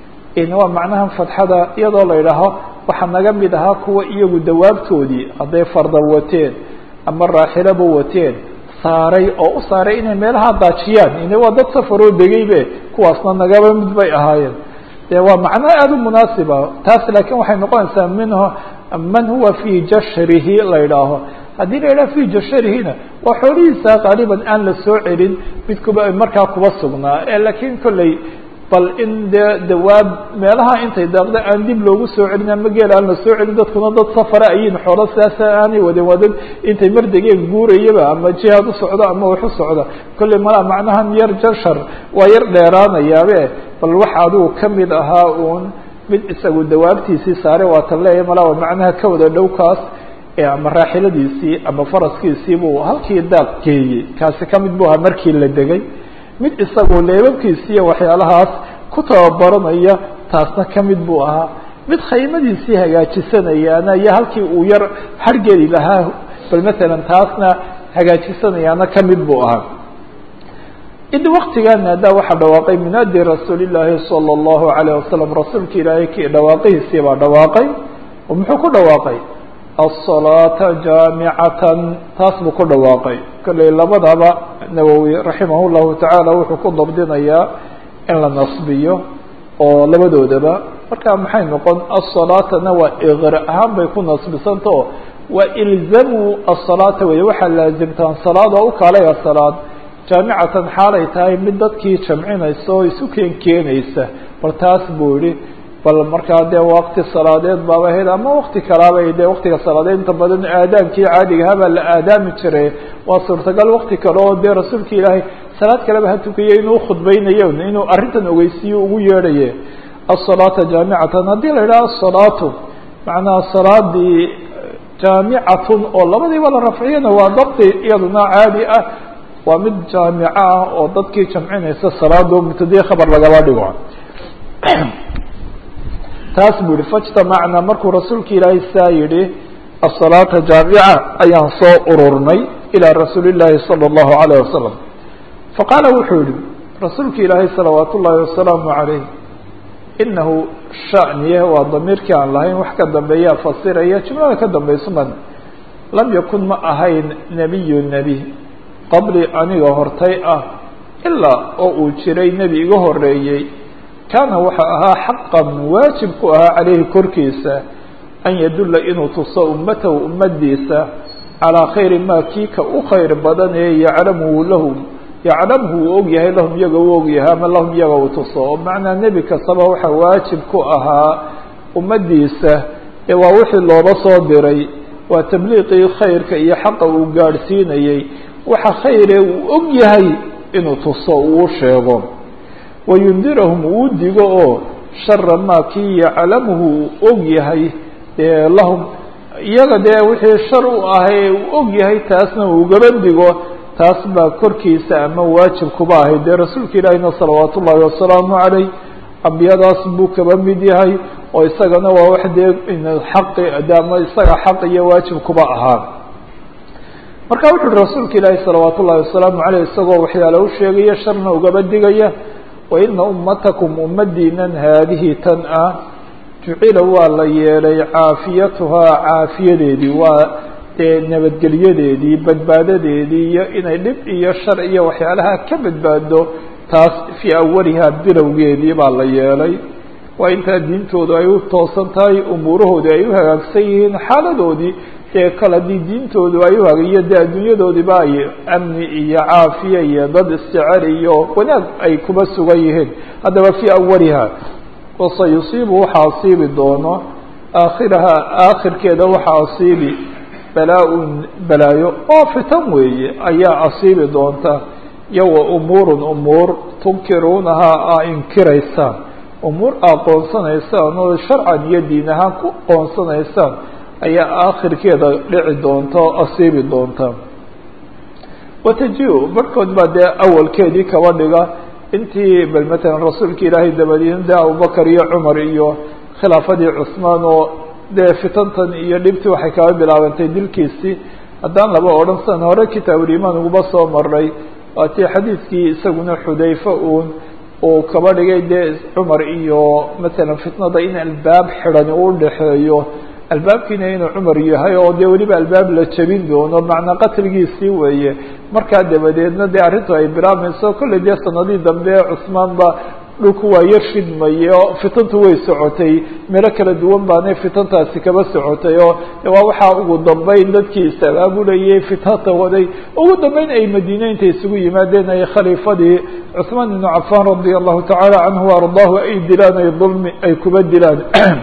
waa macnaha fatxada iyadoo la yidhaaho waxaa naga mid ahaa kuwa iyagu dawaabtoodii hadday farda wateen ama raaxilaba wateen saaray oo u saaray inay meelaha daajiyaan ine waa dad safaroo degaybe kuwaasna nagaba mid bay ahaayeen de waa macno aada u munaasiba taas laakiin waxay noqonaysaa minhu man huwa fii jashrihi la yidhaaho haddii la yidhaha fii jasharihina waa xoolihiisa qaaliban aan la soo celin mid kuba markaa kuba sugnaa laakiin kolley bal in dee dawaab meelaha intay daaqda aan dib loogu soo celin ama geel aan la soo celin dadkuna dad safara ayin xoolo sidaasa aanay wadin waa dad intay mardegeen guurayaba ama jihaad u socdo ama wax u socda kolley malaa macnahan yar jashar waa yar dheeraanayaabe bal wax adigu kamid ahaa uun mid isagu dawaabtiisii saare waa tan leeya malaa waa macnaha ka wada dhowkaas ama raaxiladiisii ama faraskiisii buu halkii daaq geeyey kaasi kamid bu ahaa markii la degay mid isagu leebabkiisi iyo waxyaalahaas ku tababaranaya taasna kamid buu ahaa mid khaymadiisii hagaajisanayaana iyo halkii uu yar hargeli lahaa bal matalan taasna hagaajisanayaana kamid buu ahaa id waktigaana haddaa waxaa dhawaaqay munaadi rasuuli llaahi sala allahu alayh wasalam rasuulka ilaahay ki dhawaaqihiisii baa dhawaaqay oo muxuu ku dhawaaqay asalaata jaamicatan taas buu ku dhawaaqay kolley labadaba nawowi raximah llahu tacaala wuxuu ku dabdinayaa in la nasbiyo oo labadoodaba marka maxay noqon asalaatana waa iqra ahaan bay ku nasbisanta oo waa ilzamuu asalaata wey waxaa laazimtaan salaad oo u kaalaya salaad jaamicatan xaalay tahay mid dadkii jamcinaysa oo isu keen keenaysa bal taas buu yihi bal markaa dee wakti salaadeed baaba hel ama wakti kalaabay dee waktiga salaadeed inta badan aadaankii caadigaha baa la aadaami jiray waa suurtagal wakti kale oo dee rasuulka ilaahay salaad kaleba ha tukaye inuu khudbeynayo inuu arrintan ogeysiiyo ugu yeedhaye asalaata jaamicatan haddii la yidhaha asalaatu macnaha salaadii jaamicatun oo labadiiba la rafciyana waa dabdi iyaduna caadi ah waa mid jaamico ah oo dadkii jamcinaysa salaado mubtadii khabar lagaba dhigo taas buu yihi fajtamacna markuu rasuulka ilaahay saa yidhi asalaata jaamica ayaan soo ururnay ilaa rasuuli llaahi salى اllahu alayh wasalam faqaala wuxuu yihi rasuulka ilaahay salawaat ullaahi wasalaamu calayh inahu shaniye waa damiirkii aan lahayn wax ka dambeeyaa fasiraya jumlada ka dambaysuman lam yakun ma ahayn nebiyu nebi qabli aniga hortay ah ilaa oo uu jiray nebi iga horeeyey kaana waxa ahaa xaqan waajib ku ahaa caleyhi korkiisa an yadulla inuu tuso ummatahu ummadiisa calaa khayri maa kii ka u khayr badan ee yaclamuhu lahum yaclamhu uu og yahay lahum iyaga u og yahay ama lahum iyaga uu tuso oo macnaa nebi kastaba waxa waajib ku ahaa ummadiisa ee waa wixii looba soo diray waa tabliiqii khayrka iyo xaqa uu gaadhsiinayey waxa khayre uu og yahay inuu tuso uu sheego wayundirahum uu digo oo shara maa kii yaclamuhu uu og yahay dee lahum iyaga dee wixii shar u ahay uu og yahay taasna uu gaba digo taas baa korkiisa ama waajib kuba ahay dee rasuulka ilaahina salawaat ullaahi wasalaamu calayh ambiyadaas buu kaba mid yahay oo isagana waa wax dee xaqi de ama isaga xaq iyo waajib kuba ahaa marka wuxu uhi rasuulka ilaahi salawaat ullahi wasalaamu caleyh isagoo waxyaala u sheegaya sharna ugaba digaya waina ummatakum ummadiinan haadihi tan ah jucila waa la yeelay caafiyatuhaa caafiyadeedii waa dee nabadgelyadeedii badbaadadeedii iyo inay dhib iyo shar iyo waxyaalaha ka badbaado taas fii awalihaa bilowgeedii baa la yeelay waa intaa diintoodu ay u toosan tahay umuurahoodii ay u hagaagsan yihiin xaaladoodii dee kale haddii diintoodu ay u hagayo dee adduunyadoodiiba ay amni iyo caafiya iyo dad isjecel iyo wanaag ay kuba sugan yihiin haddaba fii awaliha wasayusiibu waxaa asiibi doono aakhirahaa aakhirkeeda waxaa asiibi balaa-un balaayo oo fitan weeye ayaa asiibi doonta iyo wa umuurun umuur tunkiruunahaa aa inkiraysaan umuur aa qoonsanaysaan oo sharcan iyo diin ahaan ku qoonsanaysaan ayaa aakhirkeeda dhici doonta oo asiibi doonta wataji- barhkood baa dee awalkeedii kaba dhiga intii bal matalan rasuulka ilaahay dabadiina dee abubakar iyo cumar iyo khilaafadii cusmaan oo dee fitantan iyo dhibtii waxay kaba bilaabantay dilkiisii haddaan laba odhan san hore kitaabulimaan uguba soo maray waatii xadiidkii isaguna xudayfe uun uu kaba dhigay dee cumar iyo matalan fitnada in albaab xidhani u dhexeeyo albaabkiina inuu cumar yahay oo dee weliba albaab la jebin doono macnaa qatligiisii weeye markaa dabadeedna dee arrintu ay bilaabmayso kolley dee sanadihii dambe cusmaan ba dhulku waa yar shidmaye oo fitantu way socotay meelo kala duwan baanay fitantaasi kaba socotay oo waa waxaa ugu dambeyn dadkii is-abaabulayay fitanta waday ugu dambeyn ay madiine intay isugu yimaadeen ay khaliifadii cusmaan ibnu cafaan radia allahu tacaala canhu ardaahu ay dilaan ay dulmi ay kuba dilaan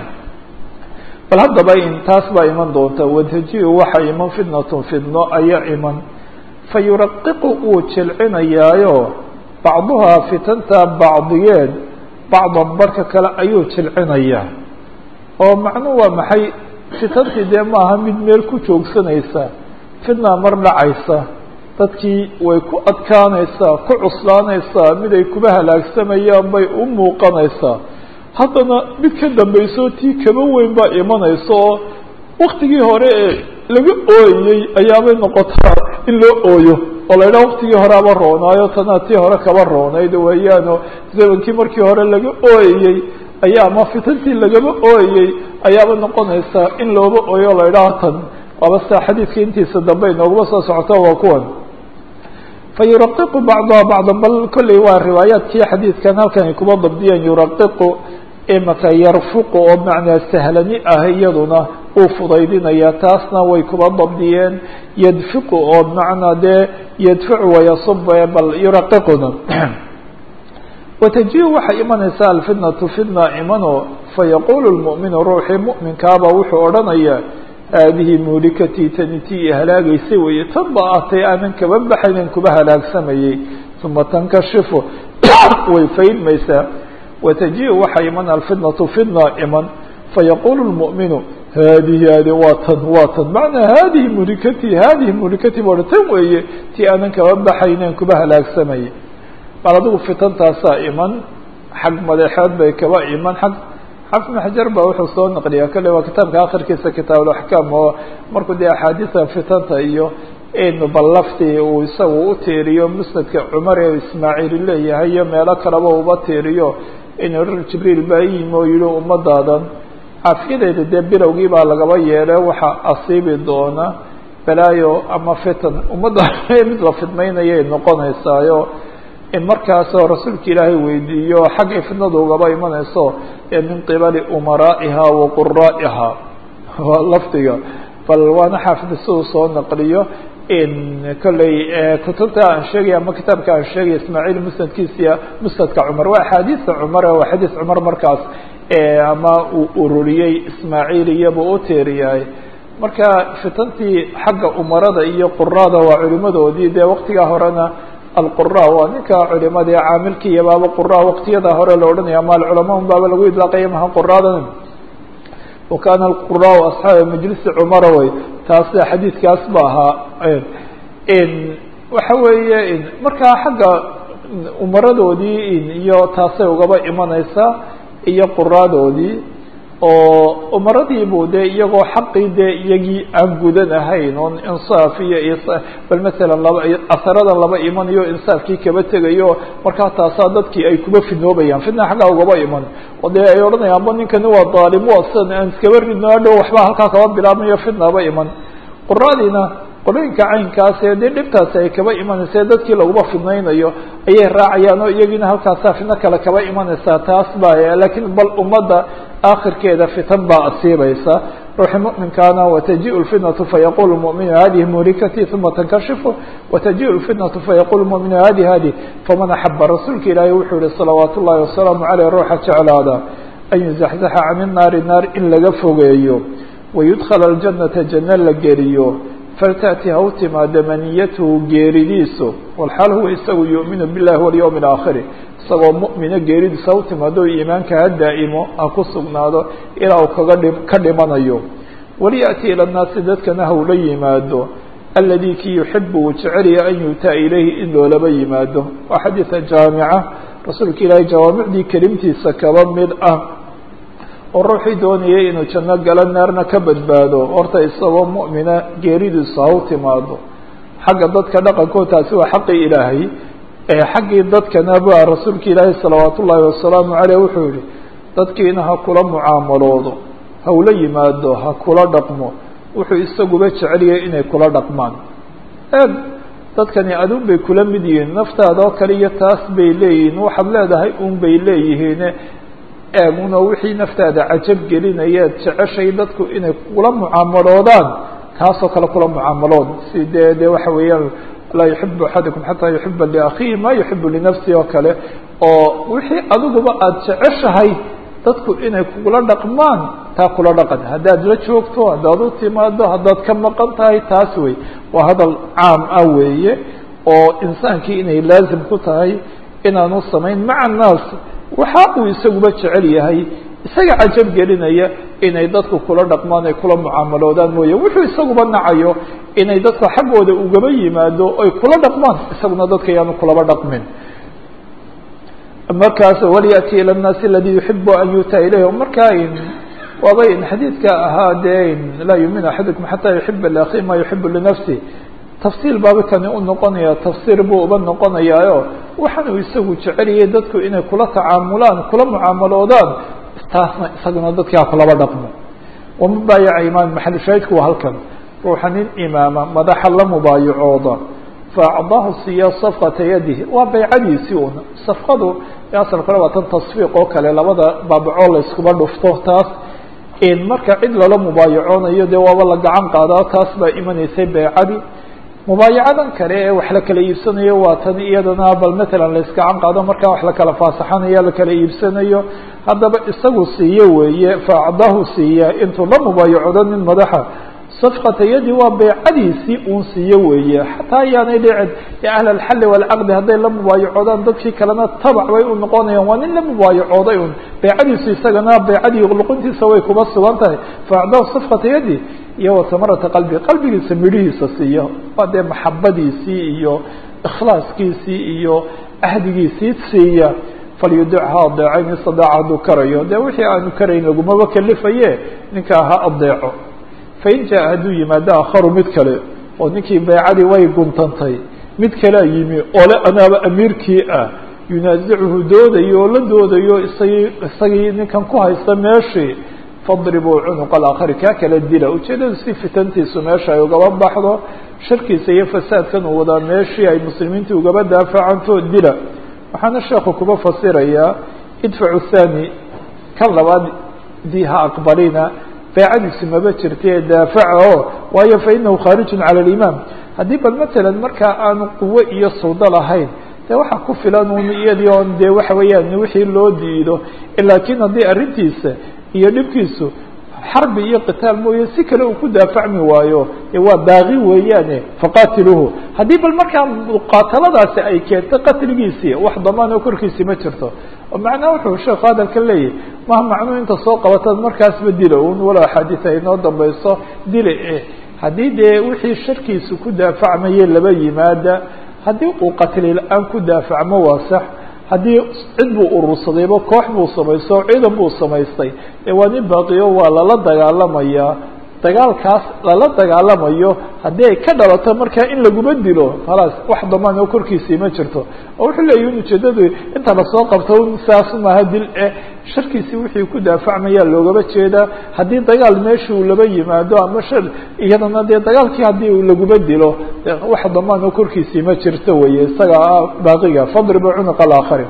bal haddaba in taas baa iman doonta wataji-u waxa iman fitnatun fidno ayaa iman fa yuraqiqu uu jilcinayaayo bacduhaa fitanta bacdigeed bacdan barka kale ayuu jilcinayaa oo macnuhu waa maxay fitantii dee maaha mid meel ku joogsanaysa fitnaa mar dhacaysa dadkii way ku adkaanaysaa ku cuslaanaysaa mid ay kuba halaagsamayaan bay u muuqanaysaa haddana mid ka dambayso tii kaba weyn baa imanaysa oo waktigii hore ee laga ooyey ayaabay noqotaa in loo ooyo oo la yidhaha waktigii hore aba roonaayo tanaa tii hore kaba roonayd weeyaano zamankii markii hore laga ooyey ayaa ama fitantii lagaba ooyey ayaaba noqonaysaa in looba ooyo la yidhaha tan waaba sidaa xadiidka intiisa dambe inooguma soo socoto waa kuwan fa yuraqiqu bacduha bacdan bal kolley waa riwaayaadkii xadiidkan halkan ay kuma dabdiyeen yuraqiqu imaka yarfuqu oo macnaa sahlani ah iyaduna uu fudaydinaya taasna way kuba dabdiyeen yadfiqu oo macnaa dee yadfacu wayasub bal yuraqiquna wataji waxay imanaysaa alfitnatu fitna imano fayaqulu lmu'minu ruuxii mu'minkaaba wuxuu odhanayaa haadihi muulikatii tani tii halaagaysay weeye tan ba ahtay aanan kaba baxaynan kuba halaagsamayey uma tankashifu way faydmaysaa wataji waxay iman alfitnatu fitna iman fayaqulu lmu'minu haadihi hadi waa tan waa tan macnaa haadihi mulikati haadihi mulikati boo tan weeye tii aanan kaba baxaynen kuba halaagsamayay bal adigu fitantaasaa iman xag madaxeed bay kaba iman xag xafid ibn xajar ba wuxuu soo naqliyaa kale waa kitaabka akhirkiisa kitaabulaxkaam oo markuu dee axaadiisa fitanta iyo in bal laftii uu isagu u tiiriyo musnadka cumar ee ismaaciil leeyahay iyo meelo kaleba uba tiiriyo in jibriil baa yimi oo yihi ummadaadan caafiyadeeda dee bilowgii baa lagaba yeele waxaa asiibi doona balaayo ama fitan ummadda mid la fidmaynayay noqonaysaayo in markaasoo rasuulka ilaahay weydiiyo xaggay fitnadu ugaba imanayso ee min qibali umaraa'iha wa quraa'iha waa lafdiga bal waana xaafid siduu soo naqliyo in kolley kutubta aan sheegaya ama kitaabka aan sheegaya ismaaciil musnadkiisiya musnadka cumar waa axaadiista cumar waa xadiis cumar markaas ama uu ururiyey ismaaciil iyaba u teeriyahay marka fitantii xagga umarada iyo quraada waa culimadoodii dee waktigaa horena alqura waa ninka culimada ee caamilkiiya baaba qura waktiyada hore la odhanaya ama alculamaa baaba lagu idlaaqaya maha quraadan wakana alqura asxaaba majlisi cumara way taas xadiidkaas ba ahaa waxa weeye markaa xagga umaradoodii iyo taasay ugaba imaneysaa iyo quraadoodii oo umaradiibu dee iyagoo xaqii dee iyagii aan gudan ahayn oon insaaf iyo bal masalan laba asaradan laba imanayo insaafkii kaba tegayo markaa taasaa dadkii ay kuba fidnoobayaan fidna xaggaa ugaba iman oo dee ay odhanayaan ba ninkani waa daalim waa sidan aan iskaba ridno adhow waxba halkaa kaba bilaabmayo fidnaba iman quraadiina qolooyinka caynkaas ee dee dhibtaasi ay kaba imanaysa dadkii laguma fidnaynayo ayay raacayaan oo iyagiina halkaasaa fidno kale kaba imanaysaa taas ba lakiin bal ummadda akhirkeeda fitan baa asiibaysa ruuxi muminkaana wataji lfitnatu fayaqul muminu hadihi muhlikati uma tankashifu wataji lfitnatu fayaqul muminu hadi hadi faman axaba rasuulka ilaahi wuxuu yihi salawaat ullahi wasalaamu caleyh ruuxa jeclaada an yuzaxzaxa can inaari naar in laga fogeeyo wayudkhala aljanata janno la geliyo faltأti ha u timaado maniyatuhu geeridiisu walxaal huwa isagu yuؤminu biاllahi walyowm اlaakhiri isagoo mu'mina geeridiisa ha u timaado iimaanka ha daa'imo ha ku sugnaado ilaa uu kaga dhi ka dhimanayo walyaأti ilى الnaasi dadkana ha ula yimaado aladi kii yuxibu uu jecelya an yutaa ilayhi in loolaba yimaado waa xadiiثa jaamica rasuulka ilaahay jawaamicdii kelimtiisa kaba mid ah oo ruuxii doonayay inuu janno galo naarna ka badbaado horta isagoo mu'mina geeridiisu ha u timaado xagga dadka dhaqankood taasi waa xaqii ilaahay xaggii dadkana ba rasuulka ilaahay salawaat ullaahi wasalaamu caleyh wuxuu yihi dadkiina ha kula mucaamaloodo ha ula yimaado ha kula dhaqmo wuxuu isaguba jeceliyay inay kula dhaqmaan eeg dadkani adun bay kula mid yihiin naftaada oo kale iyo taas bay leeyihiin waxaad leedahay un bay leeyihiin eeguna wixii naftaada cajab gelinayaad jeceshay dadku inay kula mucaamaloodaan kaasoo kale kula mucaamalood si dee dee waxa weeyaan laa yuxibu axadukum xataa yuxiba liakhiihi ma yuxibu linafsihi oo kale oo wixii adiguba aada jeceshahay dadku inay kula dhaqmaan taa kula dhaqan haddaad la joogto haddaad u timaado haddaad ka maqan tahay taas wey waa hadal caam ah weeye oo insaankii inay laazim ku tahay inaanu samayn maca annaas waxa uu isaguba jecel yahay isaga cajab gelinaya inay dadku kula dhaqmaan ay kula mucaamaloodaan mooye wuxuu isaguba nacayo inay dadka xaggooda ugaba yimaado ay kula dhaqmaan isaguna dadka yaanu kulaba dhaqmin markaas walyati ilى الnaasi aladi yuxibu an yutaa ilayh markaa waaba xadiidka ahaa dee laa yumin axadukum xataa yuxiba liakhi ma yuxibu linafsi tafsiil baaba kani u noqonaya tafsiir buu uba noqonayaayo waxaan uu isagu jeceliyay dadku inay kula tacaamulaan kula mucaamaloodaan taasna isaguna dadkaa kulaba dhaqmo wama baayaca imaam maxal shaahidku waa halkan ruuxa nin imaama madaxa la mubaayacooda faacdaahu siiya safqata yadihi waa baycadiisii un safqadu asal kale waa tan tasfiiq oo kale labada baabacoo la iskuba dhufto taas marka cid lala mubaayacoonayo dee waaba la gacan qaadaa taas baa imanaysay baycadii mubaayacadan kale ee wax la kala iibsanayo waa tan iyadana bal matalan la iskacan qaado markaa wax la kala faasaxanayo la kala iibsanayo haddaba isagu siiye weeye faacdahu siiya intuu la mubaayacoodo nin madaxa safqata yadi waa beycadiisii uun siiyo weeye xataa ayaanay dhicin ya ahla alxalli waalcaqdi hadday la mubaayacoodaan dadkii kalena tabac bay u noqonayaan waa nin la mubaayacooday un beycadiisu isagana beycadii luquntiisa way kuba sugan tahay faacdahu safqata yadi iyo wa samarata qalbi qalbigiisa midhihiisa siiyo waa dee maxabadiisii iyo ikhlaaskiisii iyo ahdigiisii siiya falyudicha adeecayn istadaaca hadduu karayo dee wixii aanu karayn lagumaba kalifaye ninkaa ha adeeco fain jaa hadduu yimaado akharu mid kale oo ninkii beycadii way guntantay mid kalea yimi ole anaaba amiirkii ah yunaasicuhu doodayo oo la doodayo isagii isagii ninkan ku haysta meeshii fadribuu cunuqa alaakhari kaa kala dila ujeedadu si fitantiisu meesha ay ugaba baxdo sharkiisa iyo fasaadkan uu wadaa meeshii ay muslimiinta ugaba daafacanto dila waxaana sheekhu kuba fasirayaa idfacu thani kan labaad dii ha aqbalina beecadiisu maba jirta ee daafaca o waayo fa inahu khaarijun cala alimaam haddii bal matalan markaa aanu quwo iyo sawdo lahayn dee waxaa ku filan un iyadii oon dee waxa weeyaan wixii loo diido laakiin haddii arrintiisa iyo dhibkiisu xarbi iyo qitaal mooye si kale uu ku daafacmi waayo ee waa baaqi weeyaane faqatiluhu haddii bal markaa muqaataladaasi ay keentay qatligiisii wax damaan oo korkiisii ma jirto oo macnaha wuxuu sheekhu hadalka leeyahy maha macnuu inta soo qabataad markaasba dila un walow axaadiis ay inoo dambayso dila eh haddii dee wixii sharkiisu ku daafacmaye laba yimaada haddii uu qatli la-aan ku daafacmo waa sax haddii cid buu urursadayba koox buu samaysto ciidan buu samaystay ee waa nin baaqiyo waa lala dagaalamayaa dagaalkaas lala dagaalamayo haddii ay ka dhalato markaa in laguma dilo khalaas wax damaan oo korkiisii ma jirto oo wuxuu leeyahi in ujeedadu inta lasoo qabto saas maaha dil eh sharkiisii wixii ku daafacmaya loogaba jeedaa haddii dagaal meesha uu laba yimaado ama shar iyadana dee dagaalkii haddii uu laguma dilo wax damaan oo korkiisii ma jirto weye isaga ah baaqiga fadribu cunuqa alaakhari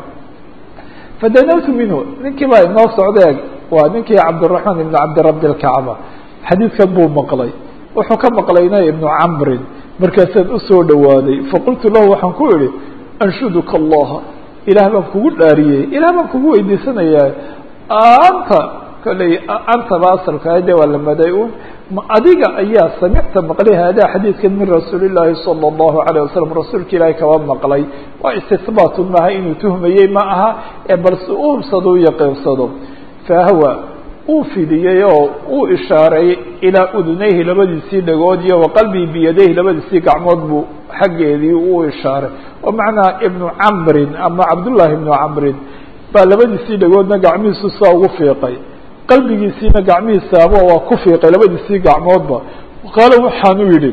fadanawtu minhu ninkii baa inoo socdeeg waa ninkii cabdiraxmaan ibn cabdirabi lkacba xadiidkan buu maqlay wuxuu ka maqlayna ibnu camrin markaasaan usoo dhawaaday faqultu lahu waxaan ku idhi anshuduka allaha ilaah baan kugu dhaariyey ilaah baan kugu weydiisanayaa anta kolley antaba asalka de waa la maday un adiga ayaa samicta maqlay hada xadiidkan min rasuuli llaahi sala allahu alayh wasalam rasuulka ilaahay kaba maqlay waa istihbaatun maaha inuu tuhmayey ma aha ee balse u hubsado u yaqiinsado fahwa uu fidiyey oo uu ishaaray ilaa udunayhi labadiisii dhagood iyo waqalbii biyadayhi labadiisii gacmood buu xaggeedii uu ishaaray oo macnaa ibnu camrin ama cabdullaahi ibnu camrin baa labadiisii dhagoodna gacmihiisu saa ugu fiiqay qalbigiisiina gacmihiisaaba waa ku fiiqay labadiisii gacmoodba qaala waxaanu yidhi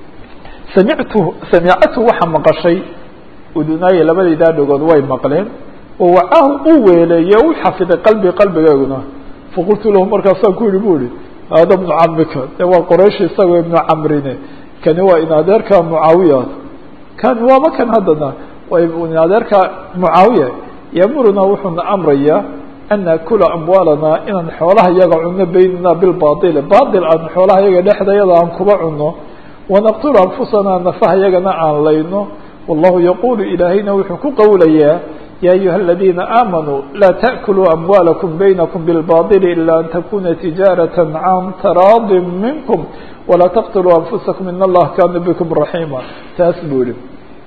samictu samicatu waxa maqashay udunaaye labadaydaa dhagood way maqleen oo wacaahu uu weeleeye u xafiday qalbi qalbigeeguna faqultu lahu markaasaan ku yihi bu ihi hada bnu camika de waa qoraysh isagoo ibnu camrine kani waa in adeerka mucaawiya kani waaba kan haddana waa in adeerka mucaawiya yamuruna wuxuuna amrayaa an naakula amwaalana inaan xoolaha yaga cuno baynana bilbail bail aan xoolaha yaga dhexdayada aan kuba cuno wanaqtulu anfusana nafaha yagana aan layno wallahu yaqulu ilaahayna wuxuu ku qowlayaa ya ayuha اladina amanuu la taأkuluu amwaalakum baynakum bilbaطil ila an takuna tijaaraة can taraadi minkum walaa taqtuluu anfusakum in allaha kana bikum raxima taas buu yihi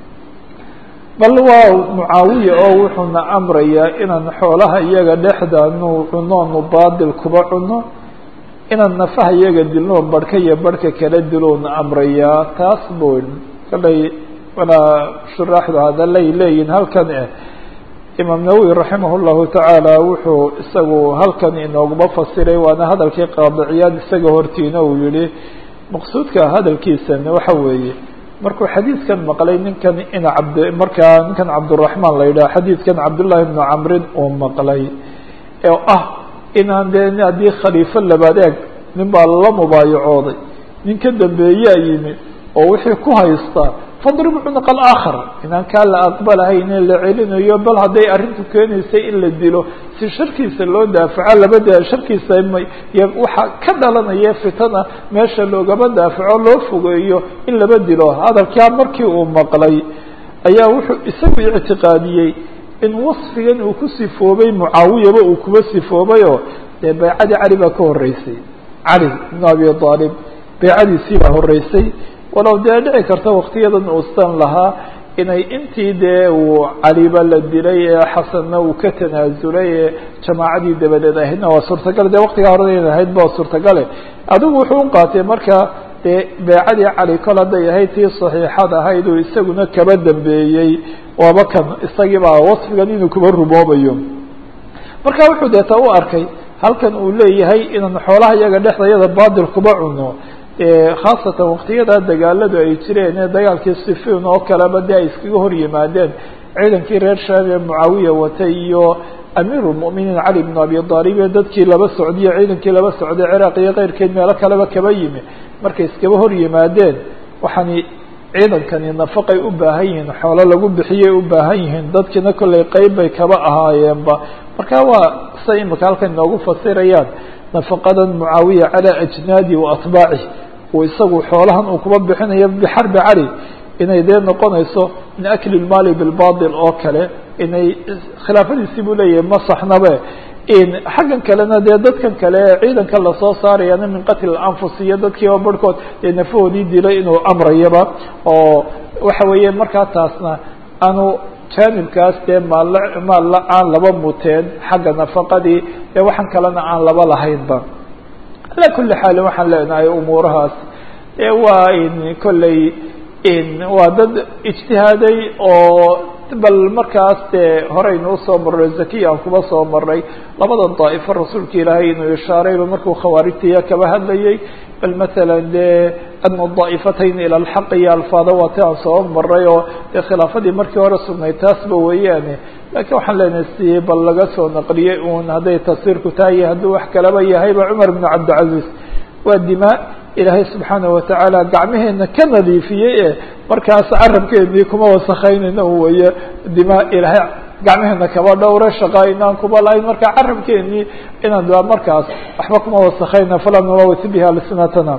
bal waa mucaawiya oo wuxuuna amrayaa inaan xoolaha iyaga dhexdaanu cunoonu baadil kuba cuno inaan nafaha iyaga dilno barhka iyo barhka kala diloona amrayaa taas buu kalay walaa shuraaxdu hadalay leeyihin halkan eh imaam nawowi raximah llahu tacaala wuxuu isagu halkan inooguma fasiray waana hadalkii qaadiciyaad isaga hortiina uu yihi maqsuudka hadalkiisana waxa weeye markuu xadiidkan maqlay ninkan ina cabd markaa ninkan cabduraxmaan la yidhaha xadiidkan cabdullahi bnu camrin uu maqlay oo ah inaan dee haddii khaliifo labaad eeg nin baa lala mubaayacooday nin ka dambeeyaa yimi oo wixii ku haystaa fadrib cunuq alaakhar inaan kaa la aqbalahayne la celinayo bal hadday arrintu keenaysay in la dilo si sharkiisa loo daafaco labada sharkiisa waxaa ka dhalanaya fitana meesha loogaba daafaco loo fogeeyo in laba dilo hadalkaa markii uu maqlay ayaa wuxuu isagu ictiqaadiyey in wasfigan uu ku sifoobay mucaawiyaba uu kuba sifoobayoo dee baycadii cali baa ka horeysay cali ibnu abi aalib beecadiisii baa horeysay walow dee dhici karta waktiyadan uusan lahaa inay intii dee uu caliba la dilay ee xasanna uu ka tanaasulay ee jamaacadii dabadeed ahaydna waa suurtagal dee waktigaa hore in ahayd ba suurtagale adigu wuxuu u qaatay marka dee beecadii cali kol hadday ahayd tii saxiixad ahayd uu isaguna kaba dambeeyey waaba kan isagiibaa wasfigan inuu kuba rumoobayo marka wuxuu deeta u arkay halkan uu leeyahay inaan xoolaha iyaga dhexdayada baadil kuba cuno khaasatan waktiyada dagaaladu ay jireen ee dagaalkii sifiin oo kaleba dee ay iskaga hor yimaadeen ciidankii reer shaam ee mucaawiya watay iyo amiir lmuminiin cali bn abi aalib ee dadkii laba socdiyo ciidankii laba socday ciraaq iyo keyrkeed meelo kaleba kaba yimi markay iskaba hor yimaadeen waxaani ciidankani nafaqay u baahan yihiin xoolo lagu bixiyay u baahan yihiin dadkiina kollay qeyb bay kaba ahaayeenba marka waa say imika halkan inoogu fasirayaan nafaqadan mucaawiya calaa ajnaadi wa atbaaci uu isagu xoolahan uu kuba bixinayo bixarbi cali inay dee noqonayso min akli lmaali bilbatil oo kale inay khilaafadiisii buu leeyahay ma saxnabe xaggan kalena dee dadkan kale ee ciidanka lasoo saarayana min qatli anfus iyo dadkiiba barhkood dee nafahoodii dilay inuu amrayaba oo waxa weeye markaa taasna aanu jaanibkaas dee maal maalla aan laba muteen xagga nafaqadii dee waxaan kalena aan laba lahaynba ala kuli xaalin waxaan leenahay umuurahaas ee waa in kolley waa dad ijtihaaday oo bal markaas dee horeynu usoo marray zakiya aan kuba soo maray labadan daa'ifo rasuulka ilaahay inuu ishaarayba markuu khawaarijtaya kaba hadlayay bal masalan dee adna daa'ifatayn ila alxaq iyo alfaada waati aan soo maray oo dee khilaafadii markii hore sugnay taasba weeyaane laakiin waxaan leenahay si bal laga soo naqliyey uun hadday tasiirku tahay iyo hadduu wax kalaba yahayba cumar bn cabdilcaziz waa dimaa ilaahay subxaana watacaala gacmaheena ka nadiifiyey e markaas carabkeenii kuma wasakaynayna weeye dimaa ilaahay gacmaheena kaba dhowre shaqaa inaan kuba lahayn marka carabkeenii inaan a markaas waxba kuma wasakayna falaa nulawit biha alsinatana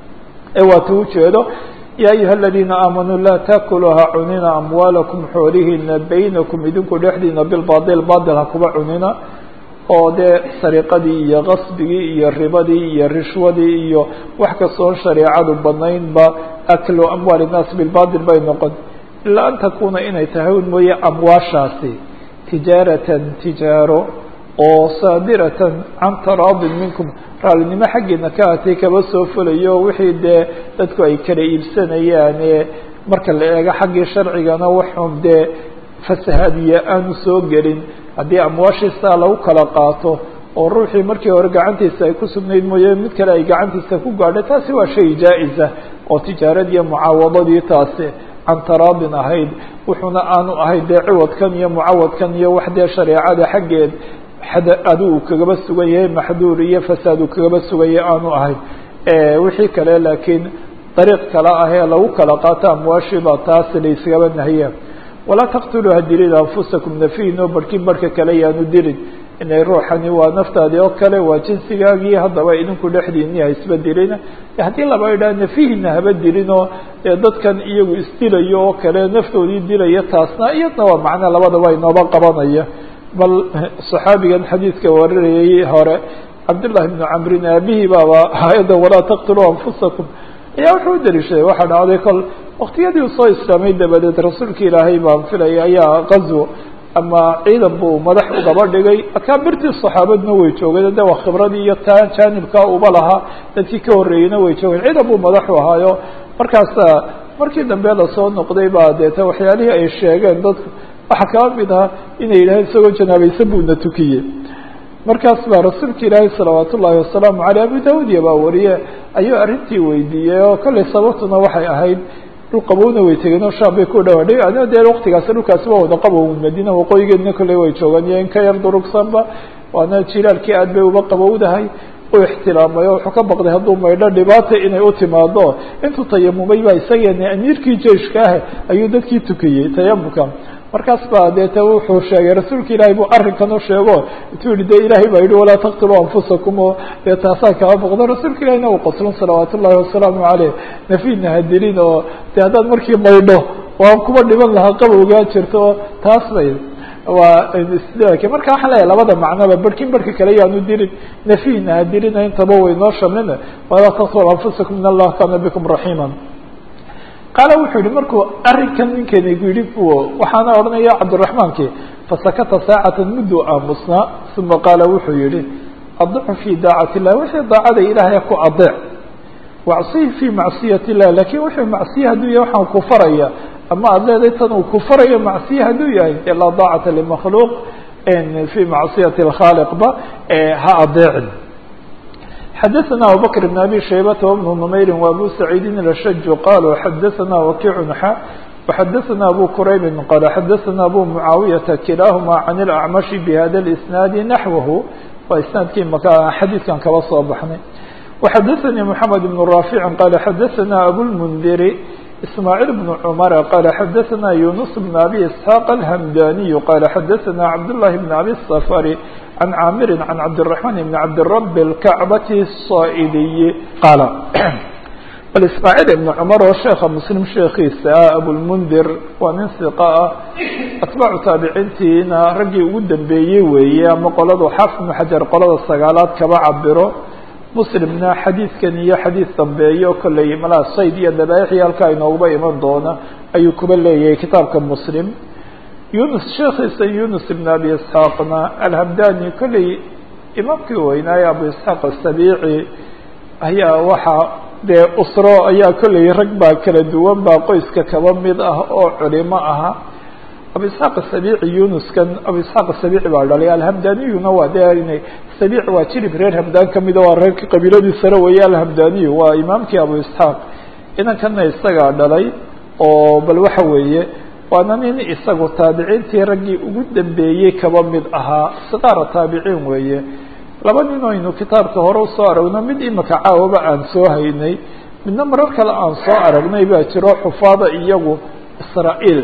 ee waata ujeedo ya ayuha aladiina aamanuu laa taakuluha cunina amwaalakum xoolihiina baynakum idinku dhexdiina bilbail bail ha kuba cunina oo dee sariqadii iyo qasbigii iyo ribadii iyo rishwadii iyo wax kastoon shareecadu banaynba aklu amwaali nnaas bilbatil bay noqon ilaa an takuna inay tahay un mooye amwaashaasi tijaaratan tijaaro oo saadiratan can taraadin minkum raallinimo xaggeena ka atay kaba soo fulayo wixii dee dadku ay kala iibsanayaane marka la eego xaggii sharcigana waxun dee fasahaadiya aanu soo gelin haddii amwaashiisaa lagu kala qaato oo ruuxii markii hore gacantiisa ay ku sugnayd mooye mid kale ay gacantiisa ku gaadhay taasi waa shay jaa-isa oo tijaaradiiyo mucaawadadii taasi can taraadin ahayd wuxuuna aanu ahayd dee ciwadkan iyo mucawadkan iyo wax dee shareecada xaggeed adu uu kagaba sugan yahay maxduur iyo fasaad uu kagaba sugan yahay aanu ahayn wixii kale laakiin dariiq kale ah ee lagu kala qaato amwaashiiba taasi layskaba nahiya walaa taqtuluu ha dilin anfusakum nafihin oo barhkin barhka kale yaanu dilin inay ruuxani waa naftaadii oo kale waa jinsigaagii haddaba idinku dhexdiini ha isba dilina haddii laba idhaha nafihina haba dilinoo dee dadkan iyagu isdilayo oo kale naftoodii dilaya taasna iyadna waa macna labadaba inooba qabanaya bal صaxaabigan xadiidka warinayay hore cabdالlahi بn camrin aabihii baaba hay-adda walaa taqtuluu anfusakum ayaa wuxuu u daliishaday waxaa dhacday kol waktiyadii uu soo islaamay dabadeed rasuulka ilaahay baan filaya ayaa qazwo ama ciidan buu madax ugaba dhigay akaabirtii صaxaabadna way joogeen de waa khibradii iyo taa jaanibka uba lahaa dadkii ka horreeyeyna way joogeen ciidan buu madaxu ahaayo markaasa markii dambe lasoo noqday baa deeta waxyaalihii ay sheegeen dadku waxaa kaba mid aha inay yidhaaheen isagoo janaabaysan buuna tukiyey markaas baa rasuulka ilaahay salawaat ullaahi wasalaamu aleyh abu daawudiya baa wariye ayuu arrintii weydiiyey oo kollay sababtuna waxay ahayd dhul qabowna way tegeen oo shaam bay ku dhawaadhay adina dee waktigaasi dhulkaasi waa wada qabow madiina waqooyigeedna kolley way joogaan iyo in ka yar durugsanba waana jilaalkii aad bay uba qabowdahay u ixtilaamay oo wuxuu ka baqday hadduu maydho dhibaata inay u timaado intuu tayamumay baa isageena amiirkii jeiska ah ayuu dadkii tukiyey tayamumka markaas baa deeta wuxuu sheegay rasuulka ilaahay buu arrinkan u sheego intuu yihi de ilaahay baa yihi walaa taqtuluu anfusakum oo dee taasaan kaba boqdo rasuulka ilahina uu qaslon salawaat ullahi wasalaamu caleyh nafina ha dilin oo de haddaad markii maydho waan kuba dhiban lahaa qabowgaa jirto oo taas bay waa istidlaalki marka waxaan leeyahay labada macnoba barhkin barhka kale yaanu dirin nafyina ha dirina intaba way noo shamlina walaa taqtulu anfusakum in allah kaana bikum raxiima qaala wuxuu yihi markuu arrinkan ninkeena gu yidhi waxaana odhanaya cabdiraxmaanki fasakata saacatan mudduu aamusnaa uma qaala wuxuu yihi adicu fi daacati illah wixii daacada ilaahay ku adeec wacsihi fi macsiyat illah lakin wuxuu macsiye hadduu yahay waxaan ku faraya ama aad leedahay tan uu ku farayo macsiye hadduu yahay laa daacata limakhluuq fi macsiyati اkhaaliqba ha adeecin xadaثna abubakr بn abi shaybata وبn نmayri وabu saciidin الashaj qaluu xadaثna wakiic xa وxadaثna abu quraybi qala xadaثna abu mucaawiyaةa kilaahuma can اlأcmashi bhada اisnaadi naxwahu waa isnaadkii maka xadiidkan kaba soo baxnay وxadaثnii mحamed بن raafici qala xadaثna abulmndiri ismaaعiil بن cmr qala xadaثna yunus بn abi isxaaq alhamdaniy qala xadaثna cabdالlahi بn abi الsafari can caamiri can cabdالرaحman بn cabdirab اlkacbati الصaa'idiyi qaala bal ismaaعiil ibn cmar oo sheeka muslim sheekiisa ah abulmundir waa nin siqa ah atbaacu taabiciintiina raggii ugu dambeeyey weeye ama qoladu xaafid ibn xajar qolada sagaalaad kaba cabiro muslimna xadiidkan iyo xadiid dambeeyo kolley malaa sayd iyo dabaaixii halkaa inooguba iman doona ayuu kuba leeyahay kitaabka muslim yunus sheekhiisa yunus ibn abi isxaaqna alhamdani kolley imaamkii weynaaye abu isxaaq asabiici ayaa waxaa dee usro ayaa kolley rag baa kala duwan baa qoyska kaba mid ah oo culimo aha abu isxaaq asabiici yunuskan abu isxaaq asabiici baa dhalay alhamdaniyuna waa de inay sabiic waa jilib reer hamdaan kamida waa reerka qabiiladii sare weeye alhamdaniyu waa imaamkii abu isxaaq inankana isagaa dhalay oo bal waxa weeye waana nin isagu taabiciintii raggii ugu dambeeyey kaba mid ahaa siqaara taabiciin weeye laba nin oynu kitaabka hore usoo aragno mid imika caawaba aan soo haynay midna marar kale aan soo aragnay baa jiro xufaada iyagu israa'iil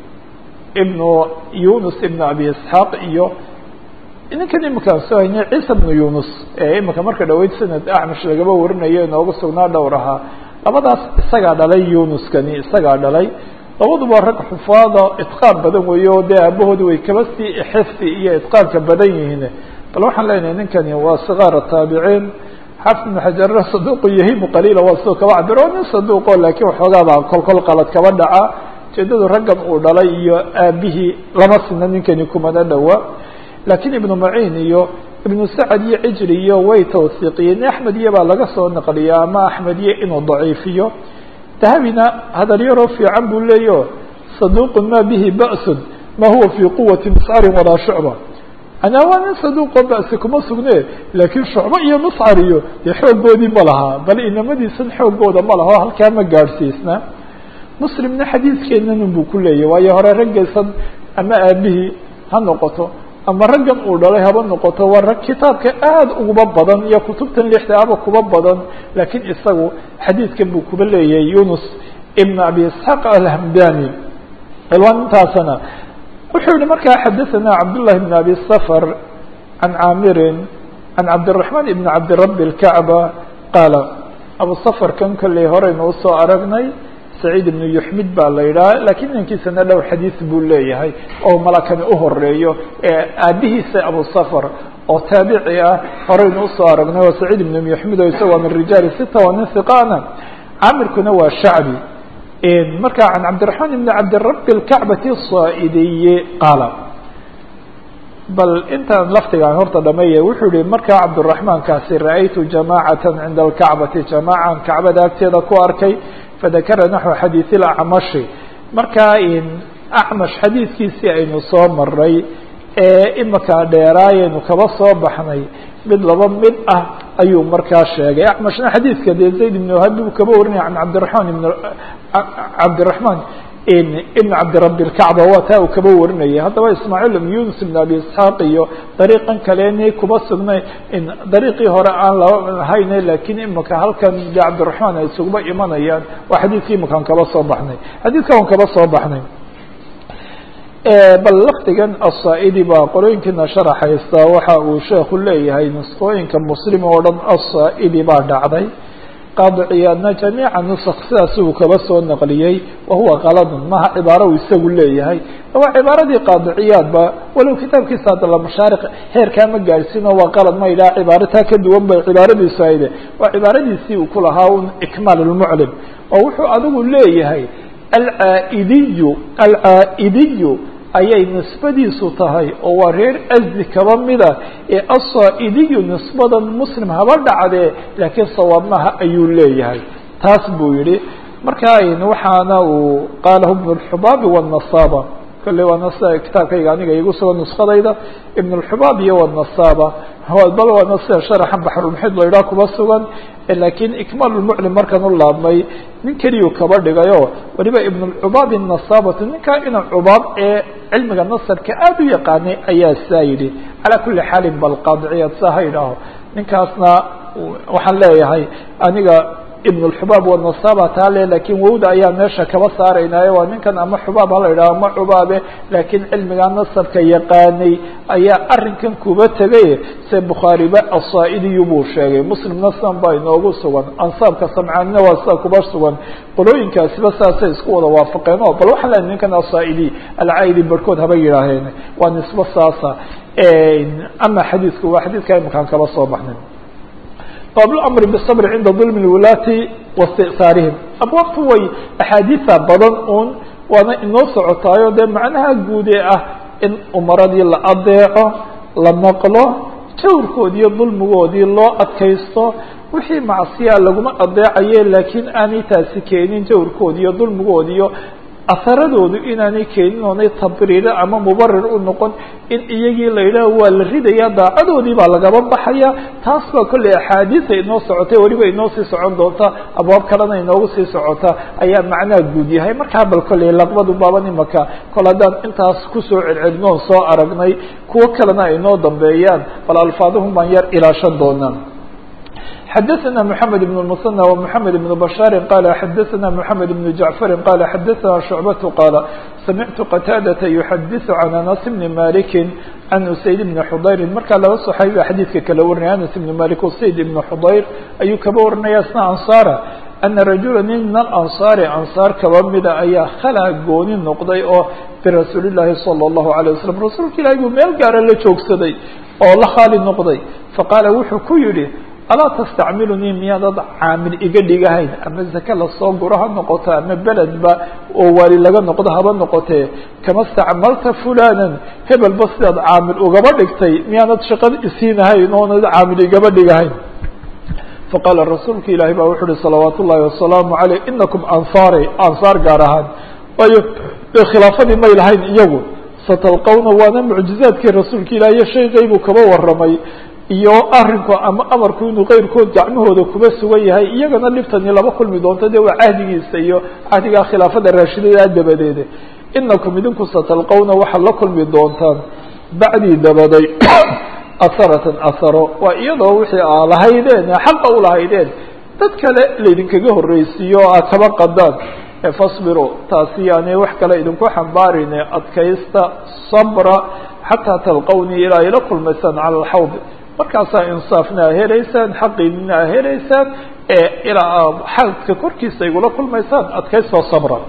ibnu yunus ibnu abi isxaaq iyo ninkan iminkaan soo haynay ciisa bnu yunus ee imika marka dhaweyd sanad acmash lagaba warinayo inoogu sugnaa dhowr ahaa labadaas isagaa dhalay yunuskani isagaa dhalay labaduba rag xufaada itqaan badan weeye oo dee aabahoodi way kaba sii xifdi iyo itqaanka badan yihiin bal waxaan leenahay ninkani waa sigaara taabiciin xafid ibnu xajarna saduuqu yahimu qaliila waa sidoo kaba cabiro nin saduuqo laakiin waxoogaabaa kolkol qalad kaba dhaca ujeedadu raggan uu dhalay iyo aabihii lama sina ninkani kumana dhowa lakiin ibnu maciin iyo ibnu sacad iyo cijri iyo way tawsiiqiyeen axmed iyo baa laga soo naqliya ama axmed iyo inuu daciifiyo dahabina hadal yaroo fiican buu leeyaho saduuqun ma bihi ba'sun ma huwa fii quwati miscarin walaa shucba anaa waa nin saduuqoo ba'si kuma sugne laakiin shucbo iyo miscar iyo dee xooggoodii ma lahaa bal inamadiisan xooggooda ma laha o halkaa ma gaadhsiisna muslimna xadiidkeennan buu ku leeyahy waayo hore raggaysan ama aabihii ha noqoto ama raggan uu dhalay haba noqoto waa rag kitaabka aada uguba badan iyo kutubtan lixda aba kuba badan laakiin isagu xadiidkan buu kuba leeyahay yunus ibn abi isxaaq alhamdani ilwaan intaasana wuxuu yihi markaa xadaثana cabdullahi bn abi safar can caamirin can cabdiraحman ibn cabdirabi اlkacba qaala abu safarkan kolley horeynu usoo aragnay saciid ibnu yuxmid baa la yidhaha lakiin inankiisana dhowr xadiis buu leeyahay oo malakani uhoreeyo ee aabihiisa abu safar oo taabici ah horeynu usoo aragnay oo saciid ibnu yuxmid oo isagoo min rijaali sita waa nin hiqaana caamirkuna waa shacbi marka can cabdiraحman ibn cabdirabi اlkacbati الصaa'idiye qaala bal intaan laftigaan horta dhameeya wuxuu yihi markaa cabdiraحmaankaasi ra'aytu jamacata cinda اlkacbati jamaacan kacbada agteeda ku arkay fadakara naxو xadiiث اlacmashi markaa acmash xadiidkiisii aynu soo maray ee imika dheeraayaynu kaba soo baxnay mid laba mid ah ayuu markaa sheegay acmashna xadiidka dee zayd ibn wahab uu kaba warinaya an cabdiraحman ibn cabdiraحman ibn cabdirabi اlkacba waa taa uu kaba warinayay haddaba ismaaciil ibn yunus ibn abi isxaaq iyo dariiqan kaleni kuba sugnay dariiqii hore aan lahayne lakiin imika halkan de cabdiraحman ay isuguba imanayaan waa xadiidkii imikaan kaba soo baxnay xadiidka an kaba soo baxnay bal lafdigan aلصaa'idi baa qolooyinkiina sharaxaysta waxa uu sheeku leeyahay nusqooyinka muslim oo dhan aلصaa'idi baa dhacday qaadiciyaadna jamiica nusq sidaas uu kaba soo naqliyey wahuwa kaladun maha cibaaro uu isagu leeyahay waa cibaaradii qaadiciyaadba walow kitaabkiisa hadda lamashaariq heerkaa ma gaadhsiino waa qalad ma yidhaha cibaaro taa ka duwan bay cibaaradiisu hayde waa cibaaradiisii uu ku lahaa un ikmaal lmuclim oo wuxuu adigu leeyahay alcaaidiyu alcaa'idiyu ayay nisbadiisu tahay oo waa reer asdi kaba mida ee asaa'idiyu nisbadan muslim haba dhacdee laakiin sawaab maha ayuu leeyahay taas buu yihi marka waxaana uu qaalahu ibn اxubaabi wالnasaaba kolley waana sida kitaabkayga aniga igu sugan nuskadayda ibn اxubaab iyo wالnasaaba bal waana sida sharaxa baxrulmuxid la idhaha kuba sugan lakiin ikmaal lmuclim markan u laabmay nin keliyuu kaba dhigayo waliba ibn cubaab الnasaabatu ninkaa ina cubaab ee cilmiga nasabka aada u yaqaanay ayaa saa yidhi calaa kuli xaalin bal qaadiciyaad saa ha idhaaho ninkaasna waxaan leeyahay aniga ibn اxubaab wanasaaba taa le lakin wowda ayaa meesha kaba saaraynaayo waa ninkan ama xubaab hala idhaho ama cubaabe laakiin cilmigaa nasabka yaqaanay ayaa arinkan kuba tegay se bukhaariba asaa'idiyu buu sheegay muslimna san baa inoogu sugan ansaabka samcaanina waa sida kuba sugan qolooyinkaasiba saasay isku wada waafaqeen o bal waxaan leehay ninkan asaa'idi alcaidi barhkood haba yidhaaheen waa nisbo saasa ama xadiidku waa xadiidka imakaan kaba soo baxnay bab اmr bالصbr cinda ظulm الwulaati waاstisaarihim abwaabtu way axaadiisa badan un waana inoo socotaayo dee macnaha guud ee ah in umaradii la adeeco la maqlo jawrkoodii iyo dulmigoodii loo adkaysto wixii macsiyaa laguma adeecaye laakiin aanay taasi keenin jawrkoodi iyo dulmigoodi iyo aharadoodu inaanay keenin oonay tabriire ama mubarir u noqon in iyagii la yidhaah waa la ridaya daacadoodii baa lagaba baxaya taas baa kolley axaadiisa inoo socotay weliba inoo sii socon doonta abwaab kalena inoogu sii socota ayaa macnaha guud yahay markaa bal kolley laqbadu baaban imaka kol haddaan intaas kusoo celcelinoon soo aragnay kuwo kalena ay inoo dambeeyaan bal alfaaduhum baan yar ilaashan doonaa xdثna محamed بن المثنى ومحamed بن بشhاaر qال xdثna محamed بن جعفر qال xdثna شعبة qال سمعت qتاadة يحdث عن أنس بن مالك عن سيد بن xضyر markaa laba صحaabi xadيidka kala warinaya أنس بن مالك وسيد بن xضyر ayuu kaba warinaya sna أنصاra أنa رaجuلا nin min الأنصاaر أنصاar kaba mida ayaa khlaa gooni noqday oo برasuuل اللahi صلى الله عليه وسلم rasuulka ilahi buu meel gaara la joogsaday oo la khaali noqday faqاala wuxuu ku yihi alaa tastacmilunii miyaadad caamil iga dhigahayn ama zake lasoo guro ha noqoto ama beledba oo waali laga noqdo haba noqotee kama stacmalta fulanan hebelba sidaad caamil ugaba dhigtay miyaanad shaqada isiinahayn oonad caamil igaba dhigahayn faqaala rasuulka ilaahi baa wuxu uhi salawaat ullahi wasalaamu aleyh inakum ansaari ansaar gaar ahaan waayo khilaafadii may lahayn iyagu satalqawna waana mucjizaadkii rasuulka ilahi iyo shaygaybuu kaba waramay iyo arinku ama amarku inuu keyrkood gacmahooda kuba sugan yahay iyagana libtani laba kulmi doonto de waa cahdigiisa iyo cahdigaa khilaafada raashidada dabadeede inakum idinku satalqawna waxaad la kulmi doontaan bacdii dabaday asaratan asaro waa iyadoo wixii aa lahaydeen xaqa u lahaydeen dad kale laydinkaga horreysiiyo o aad kaba qadaan fasbiro taasi yaani wax kale idinku xambaarine adkaysta sabra xataa talqawnii ilaa ila kulmaysaan cala alxawd markaasaa insaafna a helaysaan xaqiinina a helaysaan ee ilaa xadka korkiisa igula kulmaysaan adkaystoo sabra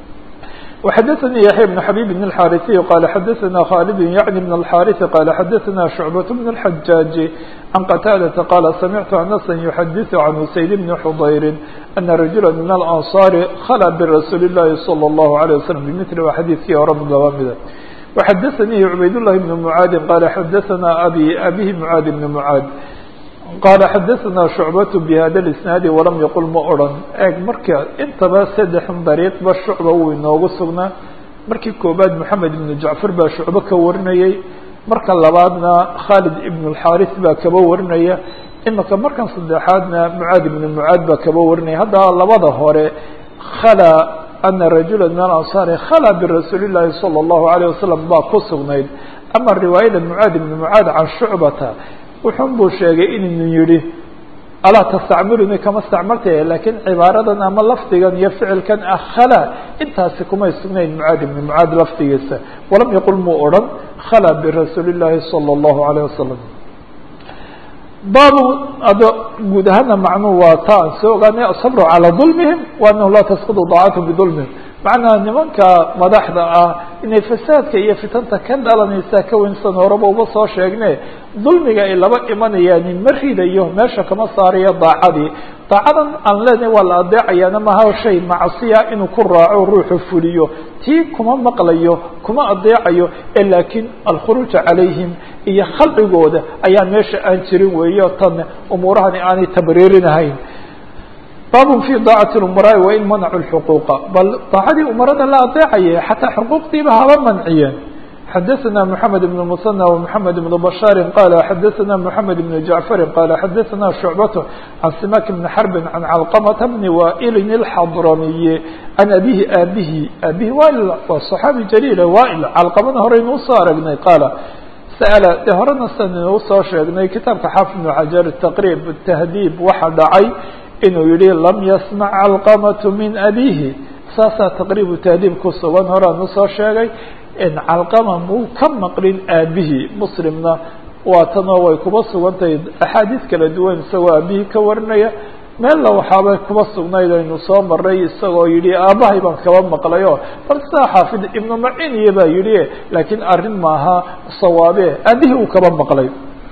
وxdثnي يحyى بن حبيب بن الحاrثي qال xdثna khالد يعن بن الحاrث qال xdثna شعبة بن الحجاج عن qتاadة qال سمعت أنسا يحdث عن سيد بن حضyر أن رجuلا من الأنصار khلى برasuuل اللahi صلى الله عليه وسلم بمثل xadيثkii hore laba mida وxdثnي عbayd اللhi بن معاad qال xdثna abي abيه معاad بن معاad qال xdثna شhuعبة بhda الاسناaد وlam yqل ma oran eeg marka intaba saddex dariiqba shucba wuu inoogu sugnaa markii koobaad moxamed ibnu jacfar baa shucbo ka warinayay marka labaadna khaalid ibn الxaariث baa kaba warinaya imika markan saddexaadna mucaad ibn mucaad baa kaba warinaya haddaba labada hore khalى ana rajula min alanصaari khalى birasuuli الlahi salى الlahu عalيه wasalam baa ku sugnayd ama riwaayada mucaad ibn mucaad can shucbata wuxun buu sheegay inuu yihi alaa tastacmiluni kama stacmaltay lakiin cibaaradan ama lafdigan iyo ficilkan ah khala intaasi kumay sugnayn mucaad ibni mucaad lafdigiisa walam yaqul muu odhan khala birasuuli llahi salى اllahu alayه wasalam baabu ado guud ahaana macnuhu waa ta aan soo ogaanay asabru calaa dulmihim wa anahu laa tasqudu daacatu bidulmihim macnaa nimanka madaxda ah inay fasaadka iyo fitanta ka dhalanaysaa ka weynsan horeba uba soo sheegne dulmiga ay laba imanayaan ma ridayo meesha kama saarayo daacadii daacadan aan leenahay waa la adeecayaana maha shay macsiya inuu ku raaco ruuxu fuliyo tii kuma maqlayo kuma adeecayo ee laakiin alkhuruuja calayhim iyo khalcigooda ayaa meesha aan jirin weeyo tan umuurahani aanay tabriirinahayn baabun fi daacati umaraai wain manacu lxuquuqa bal daacadii umarada la adeecaya xataa xuquuqdiiba haba manciyeen xadaثna mحamed بن المثنى ومحamed بن بشhاr qال xadaثna mحamed بن جaعفr qال xadaثna شhuعبة عan simak بن xرب عan cلqمة بن waئl الxضrمي عan abihi aabihi aabihi wail waa صحaabi jليل wail calqamada horeynu usoo aragnay qaala sأl de horena san inuu soo sheegnay kitaabka xaafid بن xajar تqrيb تhdيb waxa dhacay inuu yihi lam yasmع calqمة min abihi saasaa taqriib tahdiib ku sugan horaan usoo sheegay calqama muu ka maqlin aabihii muslimna waa tanoo way kuba sugan tahay axaadiis kala duwan isagoo aabihii ka warinaya meella waxaabay kuba sugnayd aynu soo maray isagoo yihi aabbahay baan kaba maqlayo bal sidaa xaafid ibnu maciniya baa yihi laakiin arrin maaha sawaabe aabihii uu kaba maqlay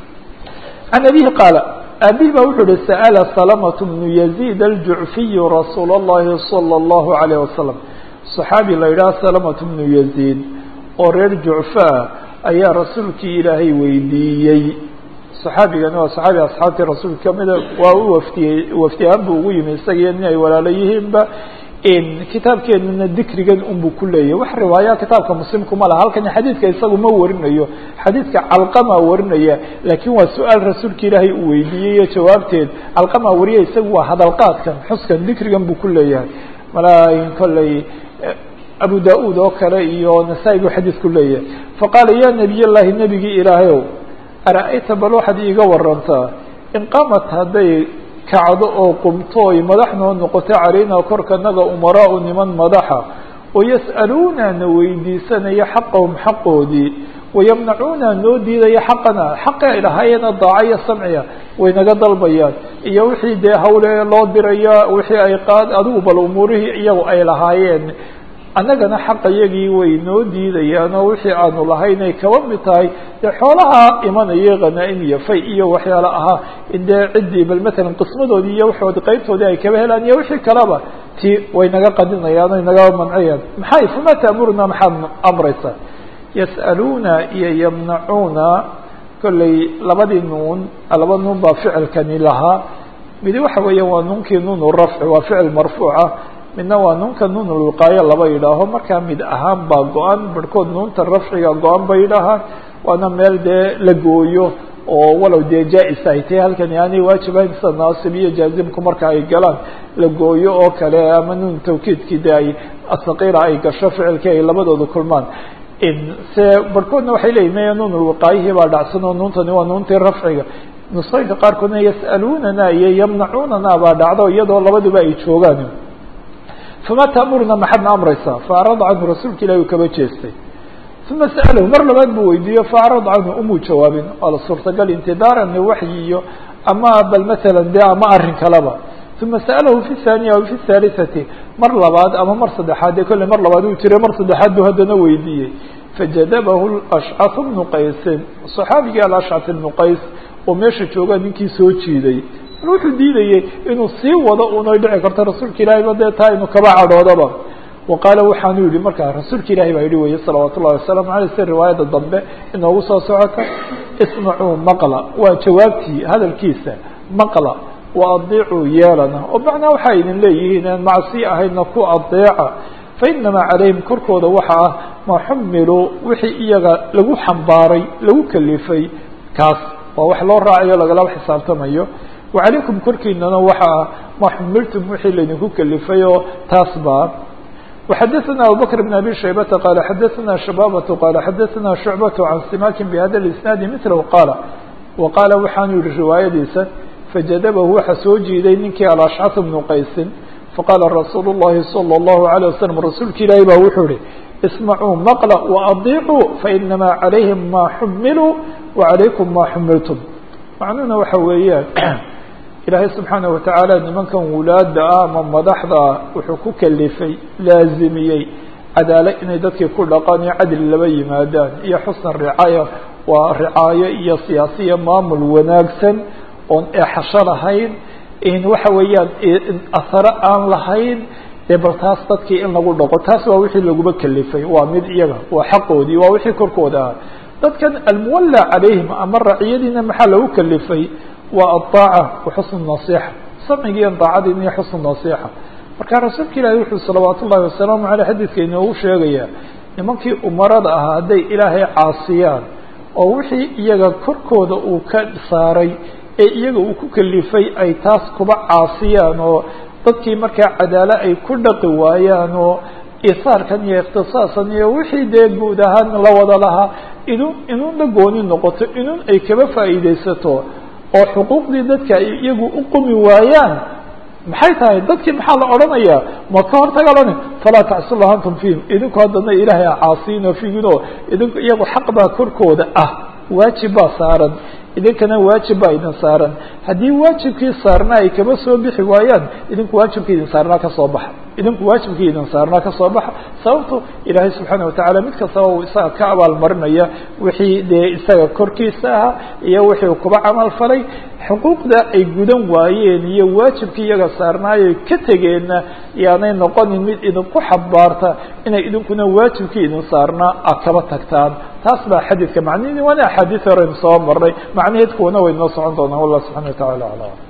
can abihi qaala aabihi ba wuxuu uhi sa'ala salamة bnu yazid aljucfiy rasuul اllahi salى اllahu alayh wasalam صaxaabi la yidhaha salamة bnu yazid oo reer jucfaa ayaa rasuulkii ilaahay weydiiyey saxaabigani waa saxaabi asxaabtii rasuulka kamida waa u waftiyey waftiyahaan buu ugu yimi isagiyo nin ay walaalo yihiinba kitaabkeenuna dikrigan unbuu ku leeyahy wax riwaaya kitaabka muslimkuma laha halkani xadiidka isagu ma warinayo xadiidka calqama warinaya laakiin waa su-aal rasuulka ilaahay uu weydiiyey iyo jawaabteed calqama wariya isagu waa hadalqaadkan xuskan dikrigan buu ku leeyahay malaayin kolley abu da-ud oo kale iyo nasaa-i buu xadiidku leeyahay faqaala ya nebiy llahi nebigii ilaahayow ara-ayta bal waxaad iiga warantaa in qamat hadday kacdo oo qumto oy madaxnoo noqoto calaynaa korkanaga umaraau niman madaxa oo yas'aluuna na weydiisanaya xaqahum xaqoodii wayamnacuuna noo diidaya xaqana xaqi ay lahaayeenna daaca iyo samciya way naga dalbayaan iyo wixii dee hawle loo diraya wixii ay qaad adigu bal umuurihii iyagu ay lahaayeen annagana xaqa yagii way noo diidayaan oo wixii aanu lahaynay kaba mid tahay dee xoolaha imanaya khanaa'im iyo fay iyo waxyaala ahaa dee ciddii bal matalan qismadoodii iyo waxoodi qaybtoodii ay kaba helaan iyo wixii kaleba ti way naga qadinayaan oy naga manciyaan maxay fama ta'muruna maxaad amraysaa yas'aluuna iyo yamnacuuna kolley labadii nuun laba nuun baa ficilkani lahaa midi waxa weeya waa nuunkii nuun rafci waa ficil marfuuca midna waa nuunka nuun ulqaayo laba yidhaaho markaa mid ahaan baa go-an barhkood nuunta rafciga go-an ba yidhaahaan waana meel dee la gooyo oo walow dee jaa-is ay tahay halkani aanay waajibayn sida naasib iyo jaazimku marka ay galaan la gooyo oo kale ama nuun tawkiidkii de ay asaqiira ay gasho ficilkii ay labadooda kulmaan se barhkoodna waxay leeyihin maya nuun ulwiqaayihii baa dhacsan oo nuuntani waa nuuntii rafciga nusooyinka qaarkoodna yas'aluunana iyo yamnacuunana baa dhacdo iyadoo labaduba ay joogaan fama ta'muruna maxaadna amraysaa faacrada canhu rasuulka ilahi uu kaba jeestay uma sa'alahu mar labaad buu weydiiyo faacrada canhu umuu jawaabin waa la suurtagal intidaaran waxyi iyo ama bal matalan de ama arrin kaleba uma sa'alahu fi thaniya aw fi thalithati mar labaad ama mar saddexaad dee kolley mar labaad uu jiray mar saddexaad buu haddana weydiiyey fajadabahu ashcat bnu qaysin saxaabigii alashcat ibnu qays oo meesha jooga ninkii soo jiiday wuxuu diidayey inuu sii wado unay dhici karto rasuulka ilahay ba dee taa inuu kaba cadhoodaba wa qaala waxaanu yihi markaa rasuulka ilahi baa yihi weye salawaat ullahi wasalaamu aleyh si riwaayadda dambe inoogu soo socota ismacuu maqla waa jawaabtii hadalkiisa maqla wa adiicuu yeelana oo macnaa waxaa idin leeyihiin aan macsi ahayna ku adeeca fainamaa calayhim korkooda waxa ah ma xumiluu wixii iyaga lagu xambaaray lagu kalifay kaas waa wax loo raacayo lagalaba xisaabtamayo وعalaykum korkiinana waxa ah ma xumiltum wixii laydinku kelifay oo taas baa وxadaثna abubكر بن abي شhaybةa qال xadaثna شhabاbة qال xadaثna شhuعبة عan simakin bhada الاسناadi mثlh qاla وaqaala waxaanu yihi riwaayadiisa fajadabahu waxa soo jiiday ninkii alashcث بnu qaysin faqaala rasuul الlahi صلى الlaهu عليه وsلم rasuulka ilaahi ba wuxuu ihi اسmعوu mqلa وأضيcوu faإnama عalayهim ma xumiluu وعalaykum ma xumiltm macnuhuna waxa weeyaan ilaahay subxaana watacaala nimankan wulaada ah ama madaxda wuxuu ku kalifay laazimiyey cadaalo inay dadkii ku dhaqaan iyo cadli laba yimaadaan iyo xusna ricaaya waa ricaayo iyo siyaasiya maamul wanaagsan oon eexasho lahayn in waxa weeyaan aharo aan lahayn dee bal taas dadkii in lagu dhaqo taas waa wixii laguba kalifay waa mid iyaga waa xaqoodii waa wixii korkooda ah dadkan almuwalla calayhim ama raciyadiina maxaa lagu kalifay waa aلطaaca waxusn nasixa samcigiiyo daacadiina iyo xusn nasixa marka rasuulka ilaahi wuxuu salawaat ullahi wasalaamu aleyh xadiidka inoogu sheegaya nimankii umarada ahaa hadday ilaahay caasiyaan oo wixii iyaga korkooda uu ka saaray ee iyaga uu ku kalifay ay taas kuba caasiyaan oo dadkii markaa cadaalo ay ku dhaqi waayaan oo isaarkan iyo ikhtisaasan iyo wixii dee guud ahaan la wada lahaa inun inun la gooni noqoto inun ay kaba faa'iidaysato oo xuquuqdii dadka ay iyagu u qumi waayaan maxay tahay dadkii maxaa la odhanayaa ma ka hortaga lani falaa tacsulah antum fiihim idinku haddana ilaahay a caasiino figinoo idinku iyagu xaq baa korkooda ah waajib baa saaran idinkana waajib baa idin saaran haddii waajibkii saarnaa ay kaba soo bixi waayaan idinku waajibkii idin saarnaa ka soo baxa idinku waajibkii idin saarnaa ka soo baxa sababto ilaahay subxaana watacaala mid kastaba uu isaga ka abaalmarinaya wixii dee isaga korkiisa ahaa iyo wixii uu kuba camal falay xuquuqda ay gudan waayeen iyo waajibkii iyaga saarnaayo ka tegeenna yaanay noqonin mid idinku xabaarta inay idinkuna waajibkii idin saarnaa a kaba tagtaan taas baa xadiidka macnihi waana axaadiis horeynu soo marnay macnaheed kuwana way noo socon doonaan wallah subxana wa tacala aclam